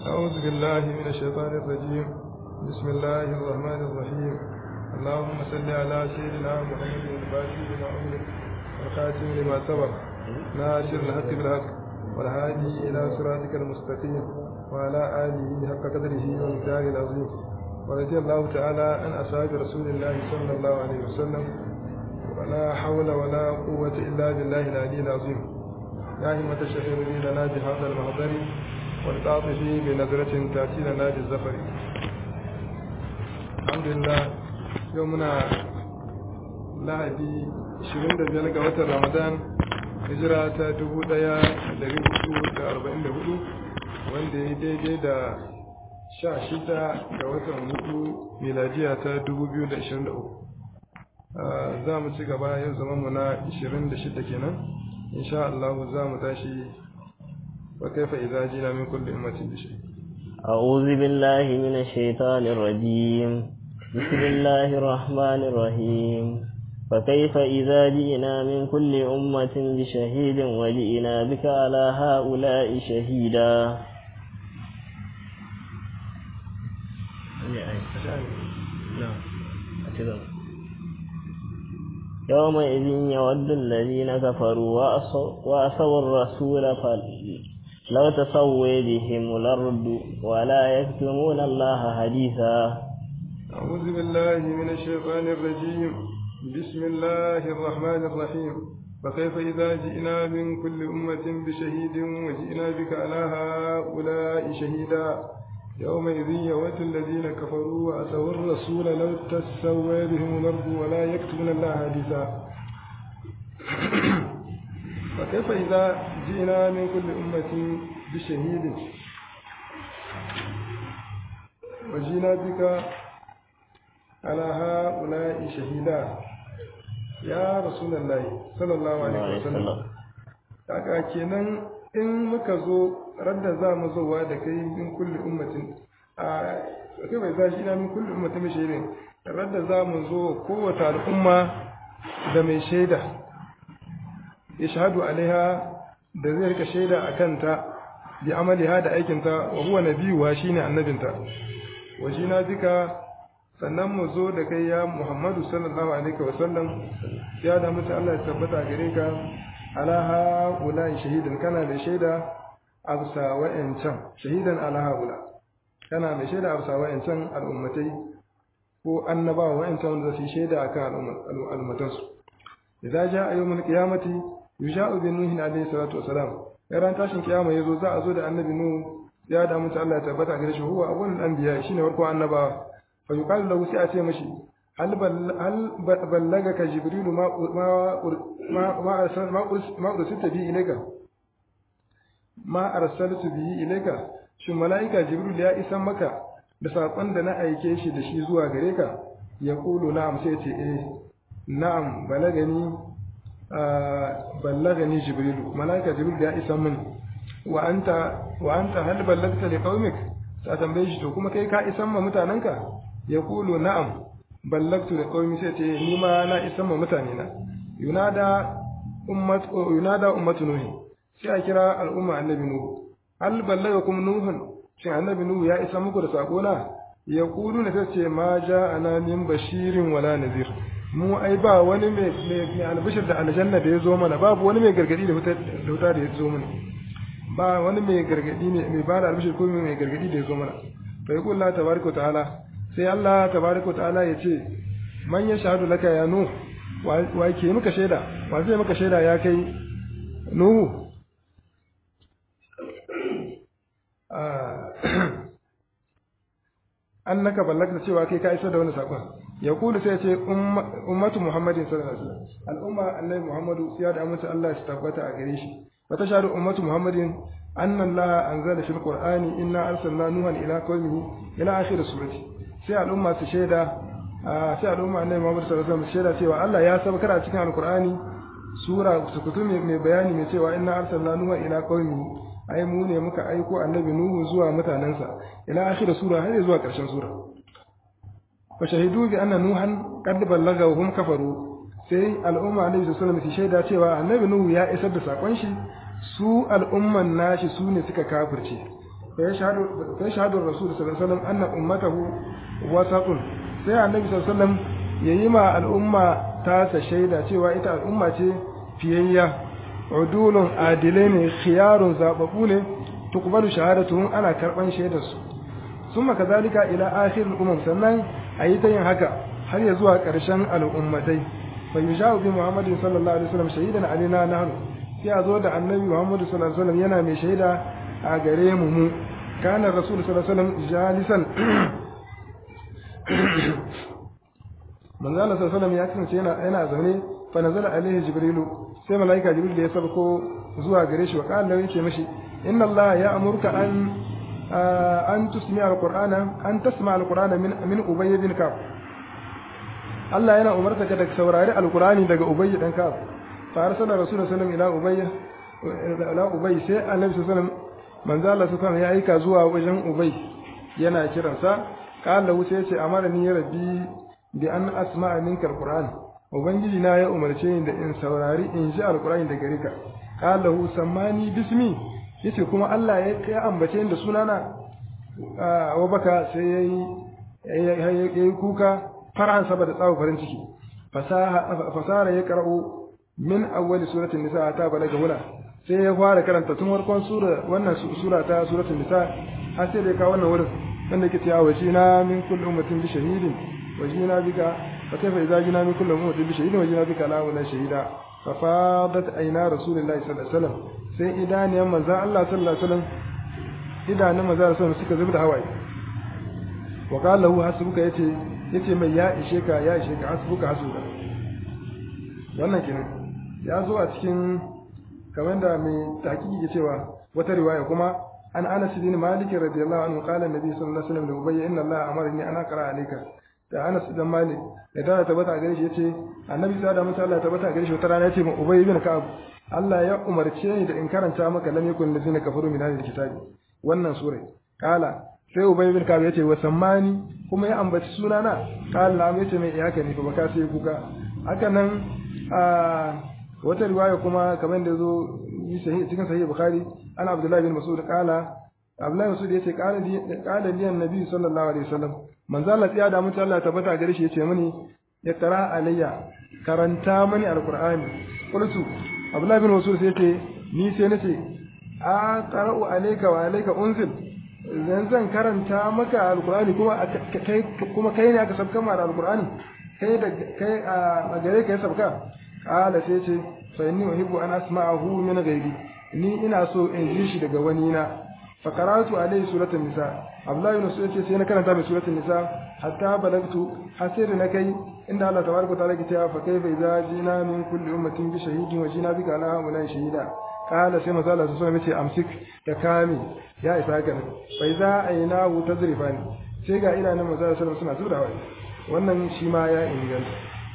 أعوذ بالله من الشيطان الرجيم بسم الله الرحمن الرحيم اللهم صل على سيدنا محمد الفاتح لما أمر والخاتم لما سبق ناصر الحق بالحق والهادي إلى صراطك المستقيم وعلى آله حق قدره ومقداره العظيم ورضي الله تعالى عن أصحاب رسول الله صلى الله عليه وسلم ولا حول ولا قوة إلا بالله العلي العظيم يا همة الشهير لي لنا بهذا المحضر والتعطف بنظرة تأتي لنا بالزفر الحمد لله يومنا lahadi 25 ga watan ramadan hijira ta 1444 wanda ya daidai da 16 ga watan hudu miladiya ta 2023 za mu ci gaba yau zamanmu na 26 kenan insha Allah za mu tashi wa kaifa idza jina min kulli ummatin bi shay أعوذ بالله من الشيطان الرجيم بسم الله الرحمن الرحيم فكيف إذا جئنا من كل أمة بشهيد وجئنا بك على هؤلاء شهيدا يومئذ يود الذين كفروا وأسوا الرسول لو تسوي بهم الأرض ولا يكتمون الله حديثا أعوذ بالله من الشيطان الرجيم بسم الله الرحمن الرحيم فكيف إذا جئنا من كل أمة بشهيد وجئنا بك على هؤلاء شهيدا يومئذ يود الذين كفروا وأتوا الرسول لو تسوى بهم الأرض ولا يكتمون الله حديثا فكيف إذا جئنا من كل أمة بشهيد وجئنا بك على هؤلاء شهيدا ya rasulullahi sallallahu alaihi wasallam kaga kenan in muka zo radda za mu zowa da kai min kulli ummatin a kai bai zashi ina min kulli ummatin mai shaidin radda za mu zo kowace al'umma da mai shaida ya shahadu alaiha da zai rika shaida a kanta bi amaliha da aikinta wa huwa nabiyuwa shine annabinta wajina bika sannan mu zo da kai ya Muhammadu sallallahu alaihi wa sallam ya da mutu Allah ya tabbata gare ka alaha ula shahidan kana da shaida absa wa'ancan shahidan alaha ula kana da shaida absa wa'ancan al'ummatai ko annabawa wa'ancan wanda su shaida akan al'ummatan su idza jaa yawmul qiyamati yusha'u bi nuhin alaihi salatu wassalam ran tashin kiyama yazo za a zo da annabi nuhu ya da mutu Allah ya tabbata gare shi huwa awwalul anbiya shine farko annabawa فيقال له سيأتي مشي هل بل هل بلغك جبريل ما ما ما ما أرسل ما ما أرسلت به إليك ما أرسلت به إليك shin mala'ika jibril ya isan maka da saƙon da na aike shi da shi zuwa gare ka ya kulu na'am sai ce eh na'am balagani ballagani jibrilu mala'ika jibril ya isan min wa anta wa anta hal ballagta li qaumik ta tambaye shi to kuma kai ka isan ma mutanenka ya kulu na'am ballagtu da qaumi sai ce ni ma na isan ma mutane na yunada ummat yunada ummatu nuhi sai a kira al'umma annabi nuhu hal ballagakum nuhun shin annabi nuhu ya isa muku da sako na ya kulu na tace ma ja'ana min bashirin wala nazir mu ai ba wani mai mai albishir da aljanna da ya zo mana babu wani mai gargadi da wuta da wuta da ya zo mana ba wani mai gargadi ne mai ba da albishir ko mai gargadi da ya zo mana fa yaqul Allah tabaraka ta'ala sai Allah tabaraka ta'ala ya ce man ya shahadu laka ya nu wa ke muka shaida wa zai muka shaida ya kai nuhu annaka ballagta cewa kai ka isar da wani sakon ya kulu sai ce ummatu muhammadin sallallahu alaihi wasallam al'umma annabi muhammadu ya da amince Allah ya tabbata a gare shi wa tashhadu ummatu muhammadin anna Allah anzala fil qur'ani inna arsalna nuhan ila qaumihi ila akhir surati sai al'umma su shaida sai al'umma annabi muhammad sallallahu alaihi wasallam shaida cewa Allah ya sabakar a cikin alqur'ani sura sukutu mai bayani mai cewa inna arsalna nuhan ila qaumihi ai mu ne muka aiko annabi nuhu zuwa mutanensa ila akhir sura har zuwa karshen sura fa shahidu bi anna nuhan qad ballaga wa hum kafaru sai al'umma annabi sallallahu alaihi wasallam shaida cewa annabi nuhu ya isar da sakon shi su al'umman nashi su ne suka kafirce fa yashhadu rasul sallallahu alaihi wasallam anna ummatahu wasatun sai annabi sallallahu alaihi wasallam yayi ma al'umma ta sa shaida cewa ita al'umma ce fiyayya udulun adilai ne khiyarun zababu ne tuqbalu shahadatuhum ana karban shaidar su summa kazalika ila akhir al-umam sannan ayi ta yin haka har ya zuwa ƙarshen al'ummatai fa yushawu bi muhammadin sallallahu alaihi wasallam shahidan alaina nahnu sai a zo da annabi muhammadu sallallahu alaihi wasallam yana mai shaida a gare mu mu kana rasul sallallahu alaihi wasallam jalisan manzo Allah sallallahu alaihi wasallam ya kasance yana yana zaune fa nazala alaihi jibrilu sai malaika jibril da ya sabko zuwa gare shi wa qala yace mishi inna Allah ya amurka an an tusmi alqur'ana an tasma alqur'ana min min ubay bin ka'b Allah yana umarta ka da saurari alqur'ani daga ubay dan ka'b fa arsala rasulullahi sallallahu alaihi wasallam ila ubay ila ubay sai annabi sallallahu alaihi wasallam manzo Allah sallallahu alaihi ya aika zuwa wajen ubay yana kiransa qala wuce yace amara ni rabbi bi an asma'a minka alqur'an ubangiji na ya umarce ni da in saurari in ji alqur'ani daga rika qala hu sammani bismi yace kuma Allah ya ya ambace ni da sunana wa baka sai yayi yayi kuka farhan saboda tsawo farin ciki fasaha fasara ya qara'u min awwal suratul nisa ta balaga huna sai ya fara karanta tun farkon sura wannan sura ta suratul nisa har sai da ka wannan wurin wanda ke cewa wajina min kulli ummatin bi shahidin wajina bika fa kaifa idza jina min kulli ummatin bi shahidin wajina bika la wala shahida fa fadat ayna rasulillahi sallallahu alaihi wasallam sai idaniyan manzo Allah sallallahu alaihi wasallam idanun manzo sallallahu alaihi wasallam suka zubi da hawaye wa qala lahu hasbuka yace yace mai ya ishe ka ya ishe ka hasbuka hasbuka wannan kenan ya zo a cikin kamar da mai tahqiqi ke cewa wata riwaya kuma an Anas bin Malik radiyallahu anhu qala annabi sallallahu alaihi wasallam da ubayy inna Allah amarni an aqra alayka da Anas dan Malik da ta tabbata gare shi yace annabi sallallahu alaihi wasallam tabbata gare shi wata rana yace mu ubayy bin Ka'ab Allah ya umarce ni da in karanta maka lam yakun lazina kafaru min hadhihi kitabi wannan sura kala sai ubayy bin Ka'ab yace wa sammani kuma ya ambaci sunana kala na yace mai iyaka ne fa baka sai kuka haka nan a wata riwaya kuma kamar da zo cikin sahih bukhari ana abdullahi bin mas'ud qala abdullahi mas'ud yace qala li qala li annabi sallallahu alaihi wasallam manzo Allah ya da mutum Allah tabbata gare shi yace mini ya tara alayya karanta mani alqur'ani qultu abdullahi bin mas'ud yace ni sai nace a qara'u alayka wa alayka unzil zan zan karanta maka alqur'ani kuma kai kuma kai ne aka sabka ma alqur'ani kai da kai a gare ka ya sabka qala sai ce fa inni uhibbu an asma'ahu min ghairi ni ina so in ji shi daga wani na fa qara'tu alayhi suratul nisa abdullahi ibn sa'id sai na karanta mai suratul nisa hatta balagtu hasir na kai inda Allah tabaraka ta'ala ke cewa fa kaifa idza jina min kulli ummatin bi shahidin wa jina bika ala haula shahida qala sai manzo Allah sallallahu alaihi wasallam amsik da kami ya isa haka fa idza aynahu tazrifani sai ga idanun manzo sallallahu alaihi wasallam suna zura wannan shi ma ya inganta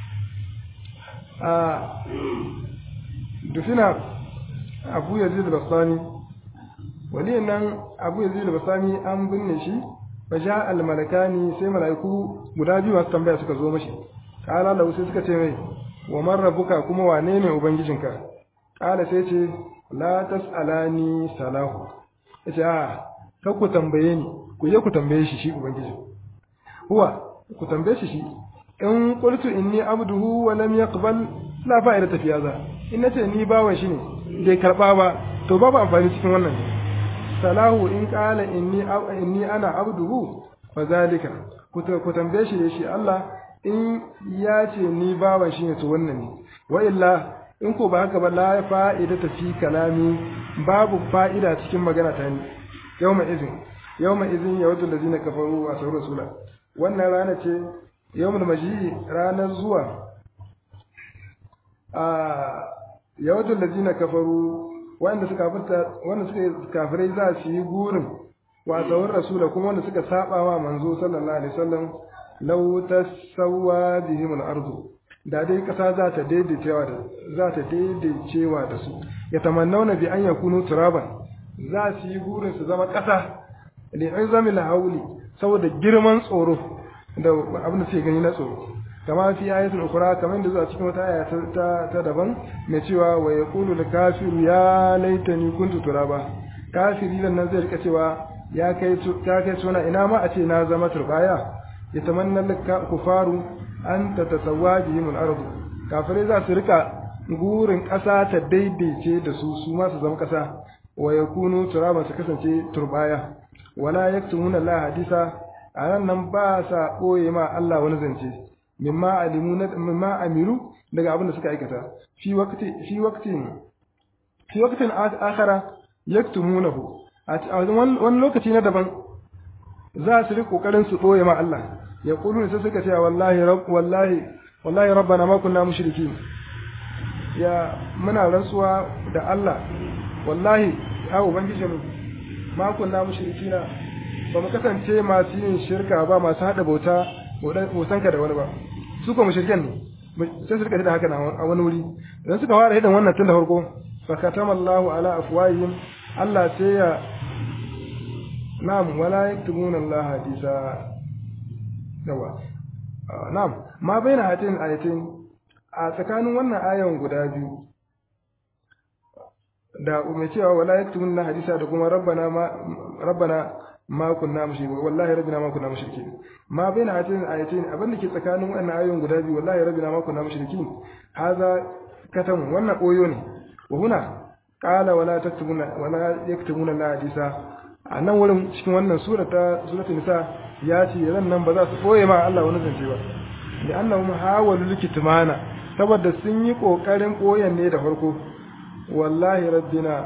a dufina abu yazid al-bastani waliyan nan abu yazid al-bastani an binne shi fa ja al-malakani sai malaiku guda biyu masu tambaya suka zo mashi kala lahu sai suka ce mai wa man rabbuka kuma wane ne ubangijinka kala sai ce la tasalani salahu yace a kar ku tambaye ni ku je ku tambaye shi shi ubangiji huwa ku tambaye shi shi in qultu inni abduhu wa lam yaqbal la fa'ida fi hadha in nace ni bawan shi ne bai karba ba to babu amfani cikin wannan salahu in qala inni inni ana abduhu fa zalika ku tambaye shi shi Allah in ya ce ni bawan shi ne to wannan ne wa illa in ko ba haka ba la fa'ida fi kalami babu fa'ida cikin magana ta ni yawma izin yawma izin yawaddu allazina kafaru wa sauru rasula wannan rana ce yawmul maji ranar zuwa a yawatul ladina kafaru wanda suka kafirta wanda suka kafirai za su yi gurin wa tsawon rasula kuma wanda suka saba wa manzo sallallahu alaihi wasallam law tasawwa bihim al-ardu da dai kasa za ta daidaicewa da za ta daidaicewa da su ya tamannawna bi an yakunu turaban za su yi gurin su zama kasa li izamil hauli saboda girman tsoro da abin da suke gani na tsoro kama fi ayatul ukhra kamar da zuwa cikin wata aya ta ta daban mai cewa wa yaqulu al kafiru ya laitani kuntu turaba kafiri nan zai rika cewa ya kai ta kai suna ina ma a ce na zama turbaya yatamanna kufaru an tatasawwa bihim al-ard kafirai za su rika gurin ƙasa ta daidaice da su su ma su zama ƙasa wa yakunu turaba su kasance turbaya wala yaktumuna la hadisa a nan nan ba sa ɓoye ma Allah wani zance mimma alimu na mimma amiru daga abin da suka aikata fi waqti fi waqtin fi waqtin akhara yaktumunahu a wani lokaci na daban za su ri kokarin su ɓoye ma Allah ya kulu sai suka ce wallahi rabb wallahi wallahi rabbana ma kunna mushrikin ya muna rantsuwa da Allah wallahi ya ubangiji mu ma kunna mushrikina ba mu kasance masu yin shirka ba masu hada bauta bautanka da wani ba su ko mushrikan ne sai su rika da haka a wani wuri idan suka fara hidan wannan tun da farko fa katamallahu ala afwahihim Allah sai ya na'am wala yaktubuna Allah hadisa yawa na'am ma baina hatin ayatin a tsakanin wannan ayan guda biyu da mai cewa wala yaktubuna hadisa da kuma rabbana ma rabbana ma kunna mushrikin wallahi rabbina ma kunna mushrikin ma baina hatin ayatin abin da ke tsakanin wannan ayoyin guda biyu wallahi rabbina ma kunna mushrikin haza katam wannan koyo ne wa huna qala wala taktubuna wala yaktubuna la hadisa a nan wurin cikin wannan sura ta suratul nisa ya ce ran nan ba za su boye ma Allah wani zance ba da annahum hawalu likitmana saboda sun yi kokarin koyan ne da farko wallahi rabbina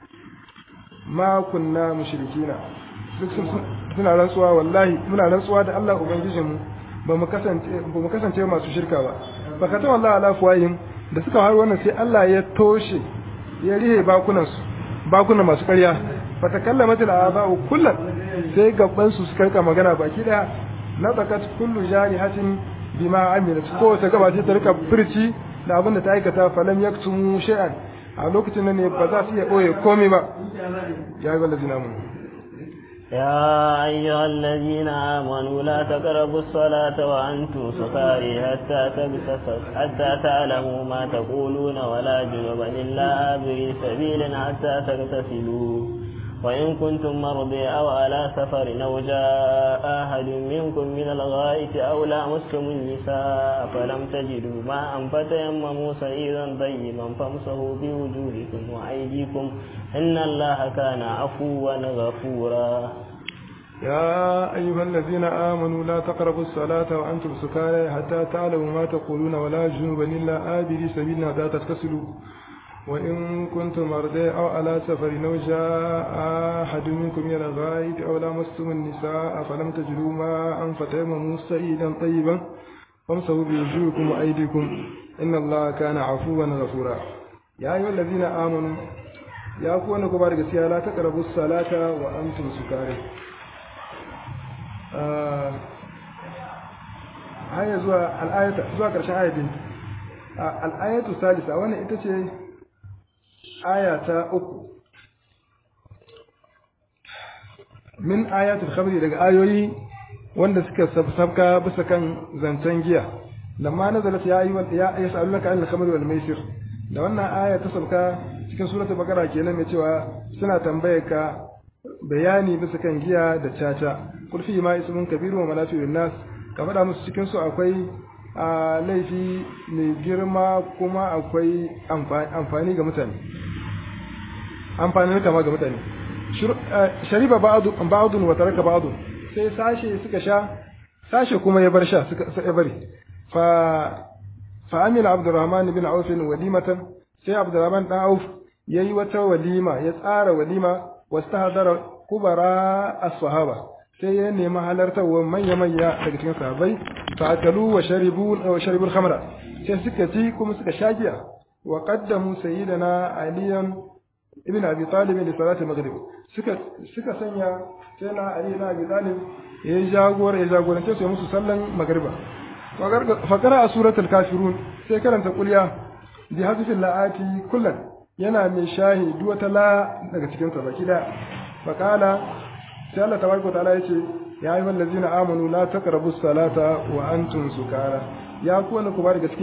ma kunna mushrikina duk suna rantsuwa wallahi muna rantsuwa da Allah ubangijinmu ba mu kasance ba mu kasance masu shirka ba fa kata wallahi ala fuwayin da suka har wannan sai Allah ya toshe ya rihe bakunan su bakunan masu ƙarya fa takallamat al aba'u kullan sai gaban su suka rika magana baki daya na zakat kullu jarihatin bima amilat ko ta gaba ta rika furci da abin da ta aikata falam yaktumu shay'an a lokacin nan ne ba za su iya boye komai ba ya ga lazina mun يا أيها الذين آمنوا لا تقربوا الصلاة وأنتم سكاري حتى تغتسل حتى تعلموا ما تقولون ولا جنبا إلا آبري سبيل حتى تغتسلوا وإن كنتم مرضي أو على سفر أو جاء أحد منكم من الغائط أو لامستم النساء فلم تجدوا ماء فتيمموا سعيدا طيبا فامسحوا بوجوهكم وأيديكم إن الله كان عفوا غفورا يا أيها الذين آمنوا لا تقربوا الصلاة وأنتم سكارى حتى تعلموا ما تقولون ولا جنوبا إلا آبري سبيل حتى تغتسلوا وإن كنتم مرضى أو على سفر أو جاء أحد منكم من الغائط أو لامستم النساء فلم تجدوا ماء فتيمموا سعيدا طيبا فامسحوا بوجوهكم وأيديكم إن الله كان عفوا غفورا يا أيها الذين آمنوا يا أخوانا كبار gaskiya la taqrabu salata wa antum sukari haya zuwa al'ayata zuwa karshen ayatin al'ayatu salisa wannan ita ce aya ta uku min ayatul khabri daga ayoyi wanda suka sabka bisa kan zancen giya lamma nazalat ya ayyuhal ya yas'alunaka anil khamri wal maisir da wannan aya ta sabka cikin suratul baqara kenan mai cewa suna tambaye ka bayani bisa kan giya da caca kul fi ma ismun kabiru wa manafi'un nas ka faɗa musu cikin su akwai a laifi mai girma kuma akwai amfani ga mutane amfanin kama ga mutane shariba ba'adun wa taraka ba'adun sai sashe suka sha sashe kuma ya bar sha suka ya bari fa fa amila abdurrahman bin auf walimatan sai abdurrahman dan auf yayi wata walima ya tsara walima wastahdara kubara as-sahaba sai ya nemi halartarwa manya manya daga cikin sahabbai fa akalu wa sharibu wa sharibu al-khamra sai suka ci kuma suka sha giya wa qaddamu sayyidina aliyan ibn abi talib li salati maghrib suka suka sanya sai na ali na abi talib ya jagora ya jagorance su musu sallan magriba fa qara suratul kafirun sai karanta kulya bi hadfil laati kullan yana mai shahi duk wata la daga cikin sa baki da fa qala sai Allah tabaraka ta'ala yace ya ayyuhal ladzina amanu la taqrabu salata wa antum sukara ya ku wanda ku ba da gaskiya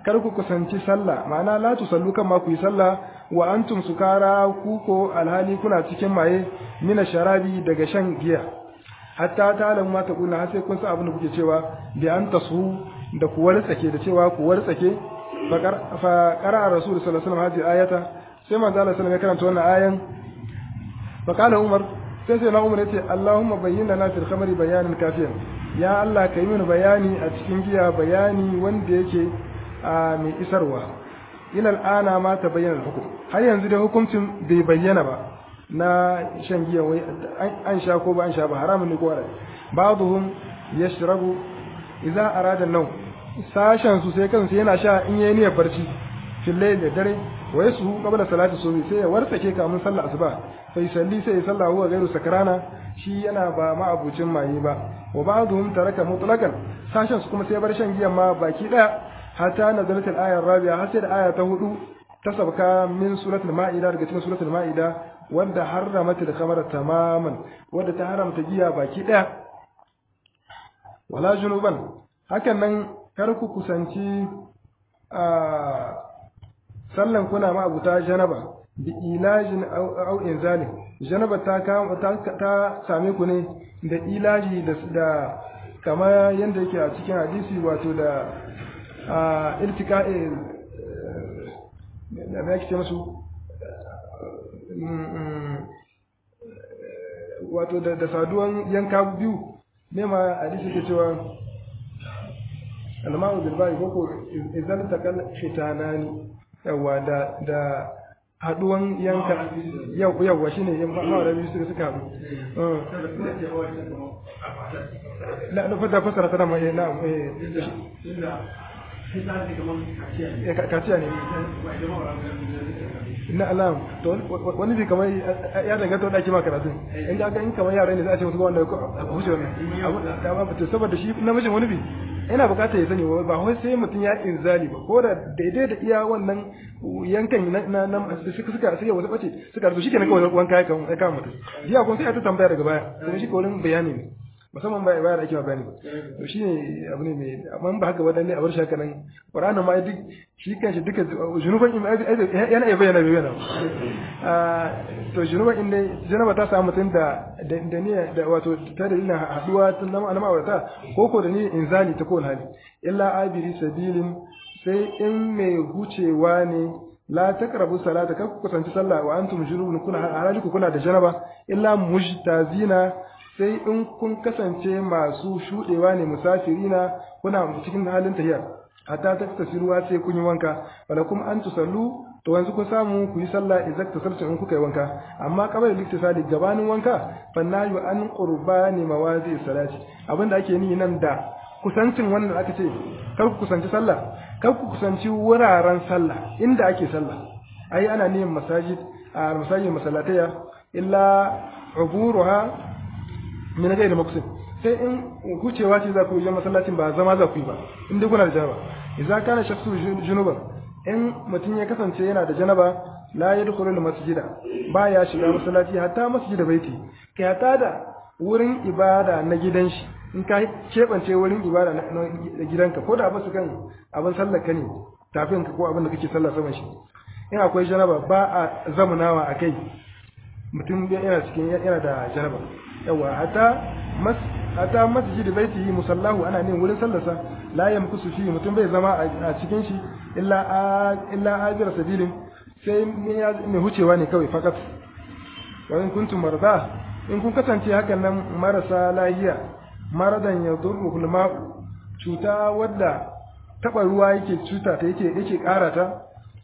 kar ku kusanci sallah ma'ana la tusallu kan ma ku yi sallah wa antum sukara ku ko alhali kuna cikin maye mina sharabi daga shan giya hatta ta alamu ma ta kuna har sai kun san abin da kuke cewa bi an tasu da ku wartsake da cewa ku wartsake fa qara rasul sallallahu alaihi wasallam hadhihi ayata sai manzo Allah sallallahu alaihi wasallam ya karanta wannan ayan fa qala umar sai sai na umar yace Allahumma bayyin lana fil khamri bayanan kafiyan ya Allah kai mini bayani a cikin giya bayani wanda yake a mai isarwa ila al'ana ma ta bayyana hukum har yanzu da hukuncin bai bayyana ba na shan giya wai an sha ko ba an sha ba haramun ne ko haram ba'dhum yashrabu idza arada an-nawm sashen su sai kansu yana sha in yayi niyyar barci fil layl da dare wa yasu qabla salati subhi sai ya wartsake kamun sallar asuba sai salli sai ya salla huwa gairu sakrana shi yana ba ma'abucin maye ba wa ba'dhum taraka mutlaqan sashen su kuma sai bar shan giyan ma baki daya hatta nazalat al-aya rabi'a har sai da aya ta hudu ta sabka min suratul ma'ida daga cikin suratul ma'ida wanda harramat al-khamra tamaman wanda ta haramta giya baki daya wala junuban hakan nan kar ku kusanci a sallan kuna ma abuta janaba bi ilajin au inzalin janaba ta ta same ku ne da ilaji da da kama yanda yake a cikin hadisi wato da a iltika'i da me yake musu wato da saduwan yanka biyu ne ma hadisi ke cewa alma'u bil ba'i ko idan takal khitanani yawa da da haduwan yanka yau yawa shine yan ma'aura biyu suka suka haɗu la na fata fasara ta dama na eh kaciya ne na alam to wani bi kamar ya danganta wadda ake ma karatu in ga in kamar yara ne za a ce musu wanda a huce wannan to saboda shi namijin wani bi yana bukatar ya sani ba wai sai mutum ya inzali ba ko da daidai da iya wannan yankan na na suka suka sai wasu bace suka rubuta shikenan kawai wanka ya kan ya kama mutum jiya kun sai ta tambaya daga baya sai shi kawai bayani ne musamman ba bayar ake bayani to shine abu ne mai amma ba haka wadanne a bar shaka nan qur'ani ma duk shi kanshi duka junuban yana iya bayyana bayyana to junuban inda janaba ta samu mutum da da niyya da wato ta dalilin haduwa tun nan anama wata ko ko da ni inzali ta kowane hali illa abiri sabilin sai in mai hucewa ne la taqrabu salata kar ku kusanci sallah wa antum junubun kuna halaku kuna da janaba illa mujtazina sai in kun kasance masu shudewa ne musafirina kuna cikin halin tahiya hatta ta tasiruwa sai kun yi wanka walakum an tusallu to yanzu kun samu ku yi sallah idan tasaltu in kuka yi wanka amma qabla liktisali gabanin wanka fannayu an qurbani mawazi salati abinda ake ni nan da kusancin wannan aka ce kar ku kusanci sallah kar ku kusanci wuraren sallah inda ake sallah ai ana niyyar masajid a masajid masallataya illa uburuha min gairi maqsid sai in hucewa ce za ku yi masallacin ba zama za ku yi ba in dai kuna da janaba idza kana shakhsu junuban in mutum ya kasance yana da janaba la yadkhulu al masjida ba ya shiga masallaci hatta masjida baiti kai hatta da wurin ibada na gidan shi in ka kebance wurin ibada na gidanka ko da basu kan abin sallar ka ne tafin ka ko abin da kake sallah saman shi in akwai janaba ba a zamunawa a kai mutum yana cikin yana da janaba yawa hatta mas hatta masjid baitihi musallahu ana ne wurin sallarsa la yamkusu fi mutum bai zama a cikin shi illa illa ajra sabilin sai mai hucewa ne kawai fakat wa in kuntum marda in kun kasance hakan nan marasa lahiya maradan yadurru hulma cuta wadda taba ruwa yake cuta ta yake yake karata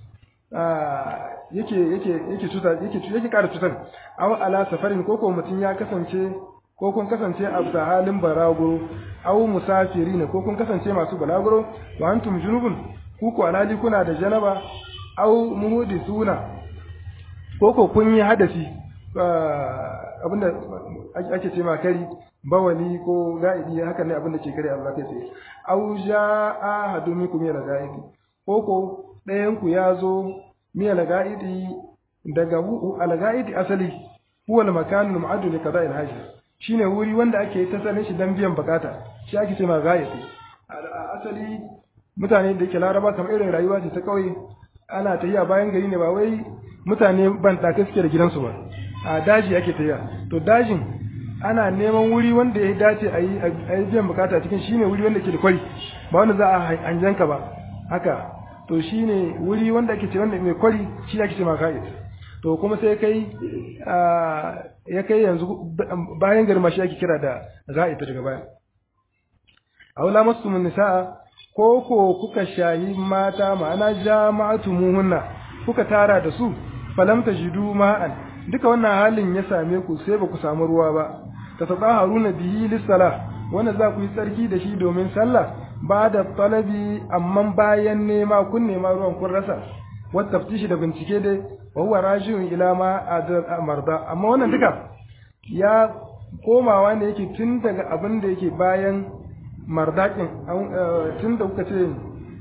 yake yake yake cuta yake yake kara cutar aw ala safarin koko mutum ya kasance ko kun kasance a bisa halin balaguro aw musafiri ne ko kun kasance masu balaguro wa antum junubun ku ko alali kuna da janaba aw muhdisuna ko ko kun yi hadasi abinda ake ce ma kari bawali ko ga'idi hakan ne abinda ke kare Allah kai tsaye aw ja'a hadumikum ya ga'idi ko ko ɗayan ku ya zo miya laga'idi daga hu alga'idi asali huwa al-makanul mu'addu li qada'il hajj shine wuri wanda ake ta sanin shi dan biyan bukata shi ake ce ma ga'idi asali mutane da yake laraba kamar irin rayuwa ce ta kauye ana tafiya bayan gari ne ba wai mutane ban ɗaka suke da gidansu ba a daji ake tafiya to dajin ana neman wuri wanda ya dace a yi biyan bukata cikin shine wuri wanda ke da kwari ba wanda za a hanjanka ba haka to shine wuri wanda ake ce wanda mai kwari shi ake ce maka'id to kuma sai kai ya kai yanzu bayan garma shi ake kira da za'ita daga baya aula masu nisa'a ko ko kuka shayi mata ma'ana jama'atu muhunna kuka tara da su falam tajidu ma'an duka wannan halin ya same ku sai ba ku samu ruwa ba ta haruna bihi lissala wanda za ku yi tsarki da shi domin sallah ba da talabi amma bayan nema kun nema ruwan kun rasa wata taftishi da bincike dai wa huwa rajiun ila ma marda amma wannan duka ya komawa ne yake tun daga abin da yake bayan mardakin tun da kuka ce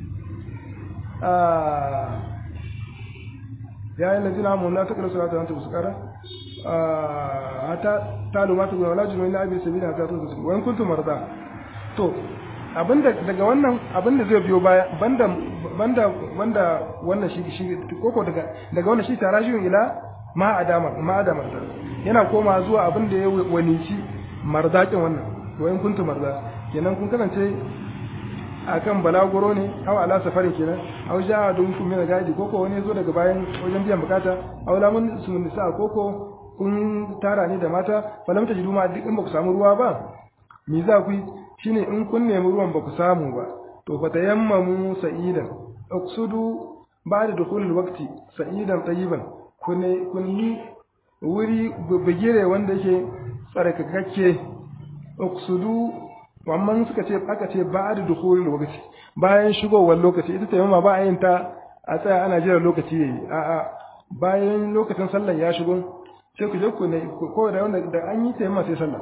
ya yi lazina mun la takra salata anta busqara hata talu ma tuwa wala junuun la abi sabila ta tuzu wa in kuntum marda to abinda daga wannan abinda zai biyo baya banda banda banda wannan shi shi koko daga daga wannan shi tarajiyun ila ma adama ma adama yana koma zuwa abinda ya wanici mardakin wannan wa in kuntum marda kenan kun kasance akan balaguro ne aw ala safarin kenan aw ja'a dun kun mina gadi koko wani zo daga bayan wajen biyan bukata aw lamun sun nisa koko kun tara ne da mata falam ta jidu ma duk in ba ku samu ruwa ba me za ku yi shine in kun nemi ruwan ba ku samu ba to fa tayammamu sa'idan uqsudu ba'da dukhulil waqti sa'idan tayyiban kun kun yi wuri bugire wanda yake tsarkakakke uqsudu amma suka ce aka ce ba'da dukhulil waqti bayan shigowar lokaci ita tayammama ba a yin ta a tsaya ana jira lokaci yayi a'a bayan lokacin sallar ya shigo sai ku je ku ne ko da wanda da an yi tayammama sai sallah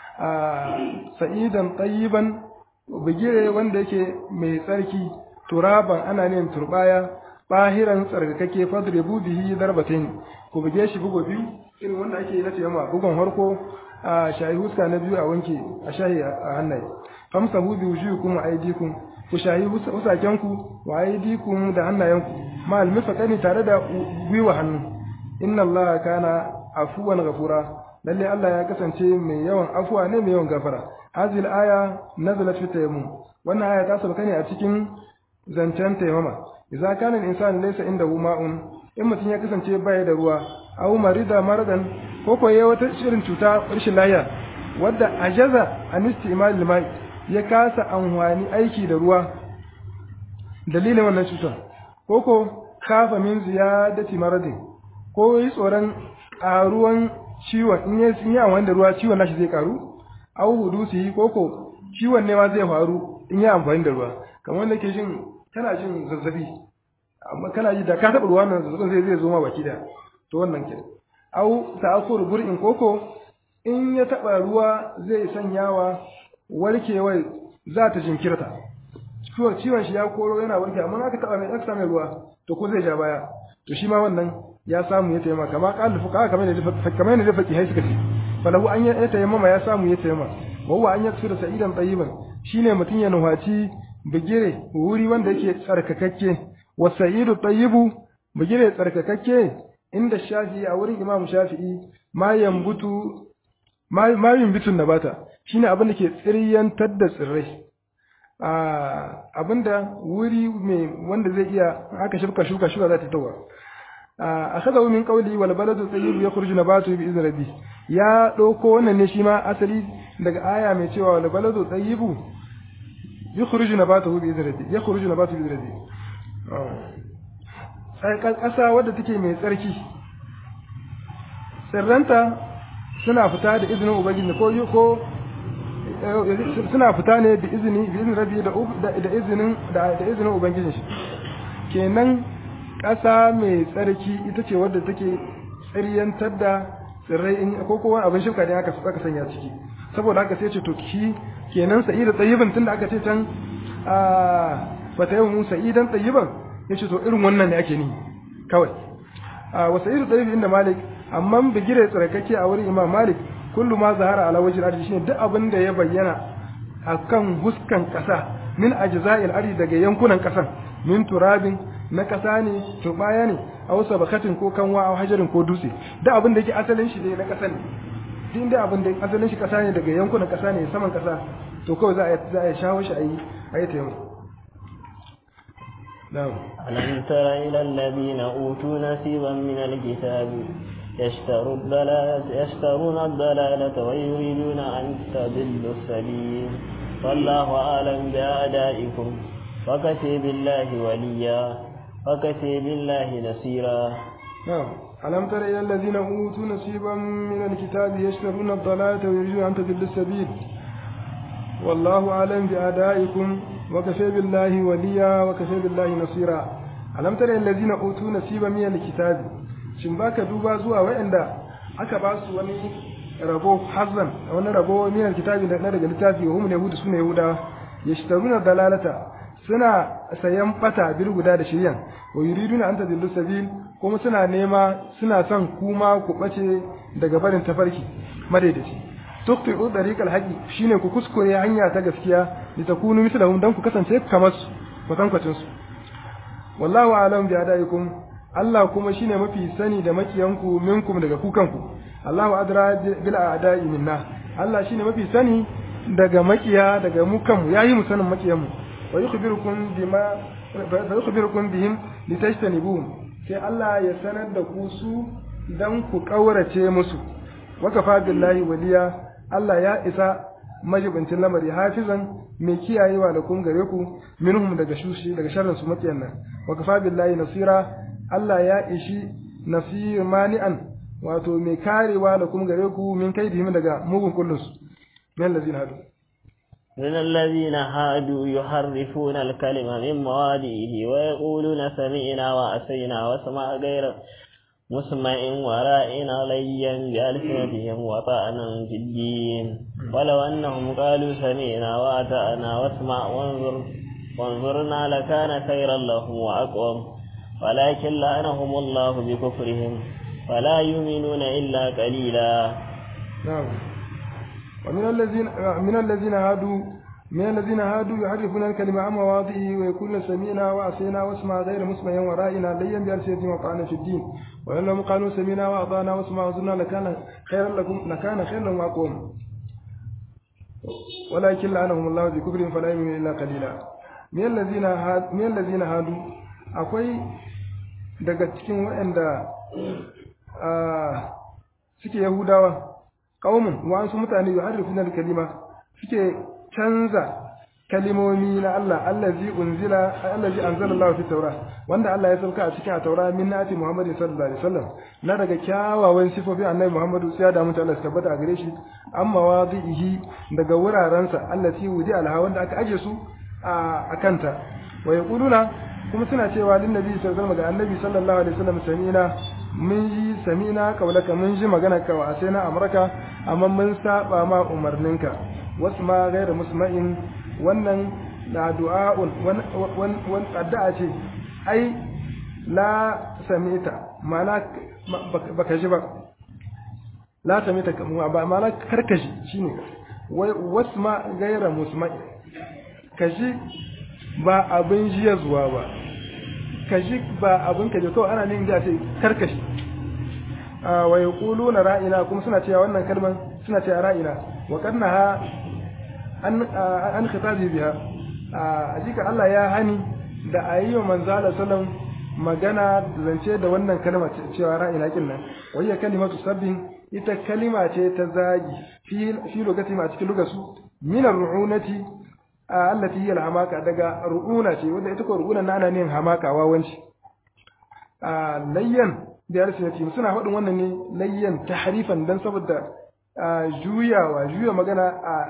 a sa'idan tayyiban bigire wanda yake mai tsarki turaban ana ne turbaya bahiran tsarkake fadribu bihi darbatain ku buge shi bugo biyu irin wanda ake na tayammama bugon harko a shayi huska na biyu a wanke a shahi a hannaye famsahu bi wujuhikum wa aydikum ku shayi husakenku wa aydikum da hannayenku ma almifaqani tare da gwiwa hannu inna allaha kana afuwan ghafura lalle Allah ya kasance mai yawan afuwa ne mai yawan gafara hadhihi aya nazalat fi tayammum wannan aya ta sauka ne a cikin zancen tayammama idza kana al-insanu laysa indahu ma'un in mutum ya kasance baya da ruwa aw marida maradan ko ko yayi wata shirin cuta rashin lafiya wadda ajaza an istimal al ya kasa amfani aiki da ruwa dalilin wannan cutar ko ko kafa min ziyadati maradin ko yi tsoron ƙaruwan ciwon in ya yi amfani da ruwa ciwon nashi zai karu au hudusi ko ko ciwon ne ma zai faru in ya amfani da ruwa kamar wanda ke jin kana jin zazzabi amma kana ji da ka taɓa ruwa nan zazzabin zai zai zo ma baki da to wannan ke au ta'akur bur'in koko in ya taɓa ruwa zai sanyawa warkewar za ta jinkirta ciwon shi ya koro yana warke amma aka taɓa mai aka mai ruwa to ko zai ja baya to shi ma wannan ya samu ya taimaka kama qala fuqa kamar ne kamar ne da faki hai suka ce falahu an ya taimama ya samu ya taimama wawa an yaksu da sa'idan tayyiban shine mutun ya nuhaci bigire wuri wanda yake tsarkakakke wa sa'idu tayyibu bigire tsarkakakke inda shafi'i a wurin imam shafi'i ma yambutu ma ma yambutu nabata shine abin da ke tsiriyantar da tsirrai abinda wuri mai wanda zai iya aka shirka shuka shuka za ta tawa akhadahu min qawli wal baladu tayyib yakhruju nabatu bi izni rabbi ya dauko wannan ne shi ma asali daga aya mai cewa wal baladu tayyib yakhruju nabatu bi izni rabbi yakhruju nabatu bi izni rabbi sai kasa wadda take mai tsarki sirranta suna fita da izinin ubangiji ko ko suna fita ne da izini bi izinin rabbi da da izinin da izinin ubangiji shi kenan ƙasa mai tsarki ita ce wadda take tsiryantar da tsirrai in ko kowa abin shifka ne aka aka sanya ciki saboda haka sai ce to ki kenan sa'ida tsayiban tunda aka ce can a bata yau mun sa'idan tsayiban yace to irin wannan ne ake ni kawai a wa sa'idu tsayibi inda malik amma bigire tsarkake a wurin imam malik kullu ma zahara ala wajhi al shine duk abin da ya bayyana akan huskan ƙasa min ajza'il ardi daga yankunan kasan min turabin na kasa ne turbaya ne aw sabakatin ko kanwa aw hajarin ko dutse da abin da yake asalin shi ne na kasan ne din da abin da asalin shi kasa ne daga yankunan kasa ne saman kasa to kawai za a za a shawo shi ayi ayi taimako na'am ألم تر إلى الذين أوتوا نصيبا من الكتاب يشتروا الضلالة يشترون الضلالة ويريدون أن تضلوا السبيل والله أعلم بأعدائكم وكفي بالله وليا وكفي بالله نصيرا نعم ألم تر إلى الذين أوتوا نصيبا من الكتاب يشترون الضلالة ويريدون أن تضلوا السبيل والله أعلم بأعدائكم وكفى بالله وليا وكفى بالله نصيرا ألم تر إلى الذين أوتوا نصيبا من الكتاب shin baka duba zuwa waɗanda aka ba su wani rabo hazan wani rabo min alkitabi na daga littafi wa hum yahudu suna yahudawa yashtaruna dalalata suna sayan fata bil guda da shiryan wa yuriduna an tadillu sabil kuma suna nema suna son kuma ku bace daga barin tafarki madaidaci tuqti'u dariqal haqi shine ku kuskure hanya ta gaskiya litakunu mislahum dan ku kasance kamar su kwatankwacin su wallahu a'lam bi adaikum Allah kuma shine mafi sani da makiyanku minkum daga kukanku Allahu adra bil a'da'i minna Allah shine mafi sani daga makiya daga mu kanmu yayi mu sanin makiyan mu wa yukhbirukum bima fa yukhbirukum bihim litajtanibuhum sai Allah ya sanar da ku su dan ku kaurace musu wa kafa billahi waliya Allah ya isa majibincin lamari hafizan mai kiyayewa da kun gare ku minhum daga shushi daga sharrin su makiyan nan wa kafa billahi nasira Allah ya ishi nasir mani'an wato mai karewa da kuma gare ku min kai daga mugun kullun su min allazina hadu من الذين هادوا يحرفون الكلمة من مواضعه ويقولون سمعنا وأسينا واسمع غير مسمع ورائنا ليا بألسنتهم وطعنا في الدين ولو أنهم قالوا سمعنا وأطعنا واسمع وانظر وانظرنا لكان خيرا لهم وأقوم ولكن لعنهم الله بكفرهم فلا يؤمنون إلا قليلا نعم ومن الذين من الذين هادوا من الذين هادوا يحرفون الكلمة عن مواضعه ويقولون سمينا وعصينا واسمع غير مسمع ورائنا ليا بألسنتهم وطعنا في الدين وإن لهم قالوا سمينا وأطعنا واسمع وزرنا لكان خيرا لكم لكان خيرا لهم وأقوم ولكن لعنهم الله بكفرهم فلا يؤمنون إلا قليلا من الذين هاد من الذين هادوا akwai daga cikin waɗanda suke yahudawa ƙaumin wa'ansu mutane yi harifin kalima suke canza kalimomi na Allah allazi unzila allazi anzala Allah fi taura wanda Allah ya sauka a cikin a taura min nati Muhammadin sallallahu alaihi wasallam na daga kyawawan sifofi annabi Muhammadu sai da mutu Allah tabbata a gare shi amma wadihi daga wurarensa allati wudi alha wanda aka aje su a kanta wa yaquluna kuma suna cewa lin nabi sallallahu alaihi ga annabi sallallahu alaihi wasallam samina mun ji samina kaulaka mun ji magana ka wa sai na amurka amma mun saba ma umarninka wasu ma gaira musma'in wannan da du'a'un wan addu'a ce ai la samita ma'ana baka ji ba la samita ba ma'ana karkashi shine wai wasu ma gaira musma'in kashi ba abin jiya zuwa ba kashi ba abin kaje kawai ana nin da ce karkashi wa yaquluna ra'ina kuma suna cewa wannan kalman suna cewa ra'ina wa kannaha an an khitabi biha a jika Allah ya hani da ayyo manzo Allah sallam magana zance da wannan kalma cewa ra'ina kin nan wayya kalimatu sabbin ita kalima ce ta zagi fi fi lugati ma cikin lugasu min ar-ru'unati allati hiya al-hamaka daga ru'una ce wanda ita ko ru'una na ana nin hamaka wawanci layyan da yarsinati suna faɗin wannan ne layyan tahrifan dan saboda juyawa juya magana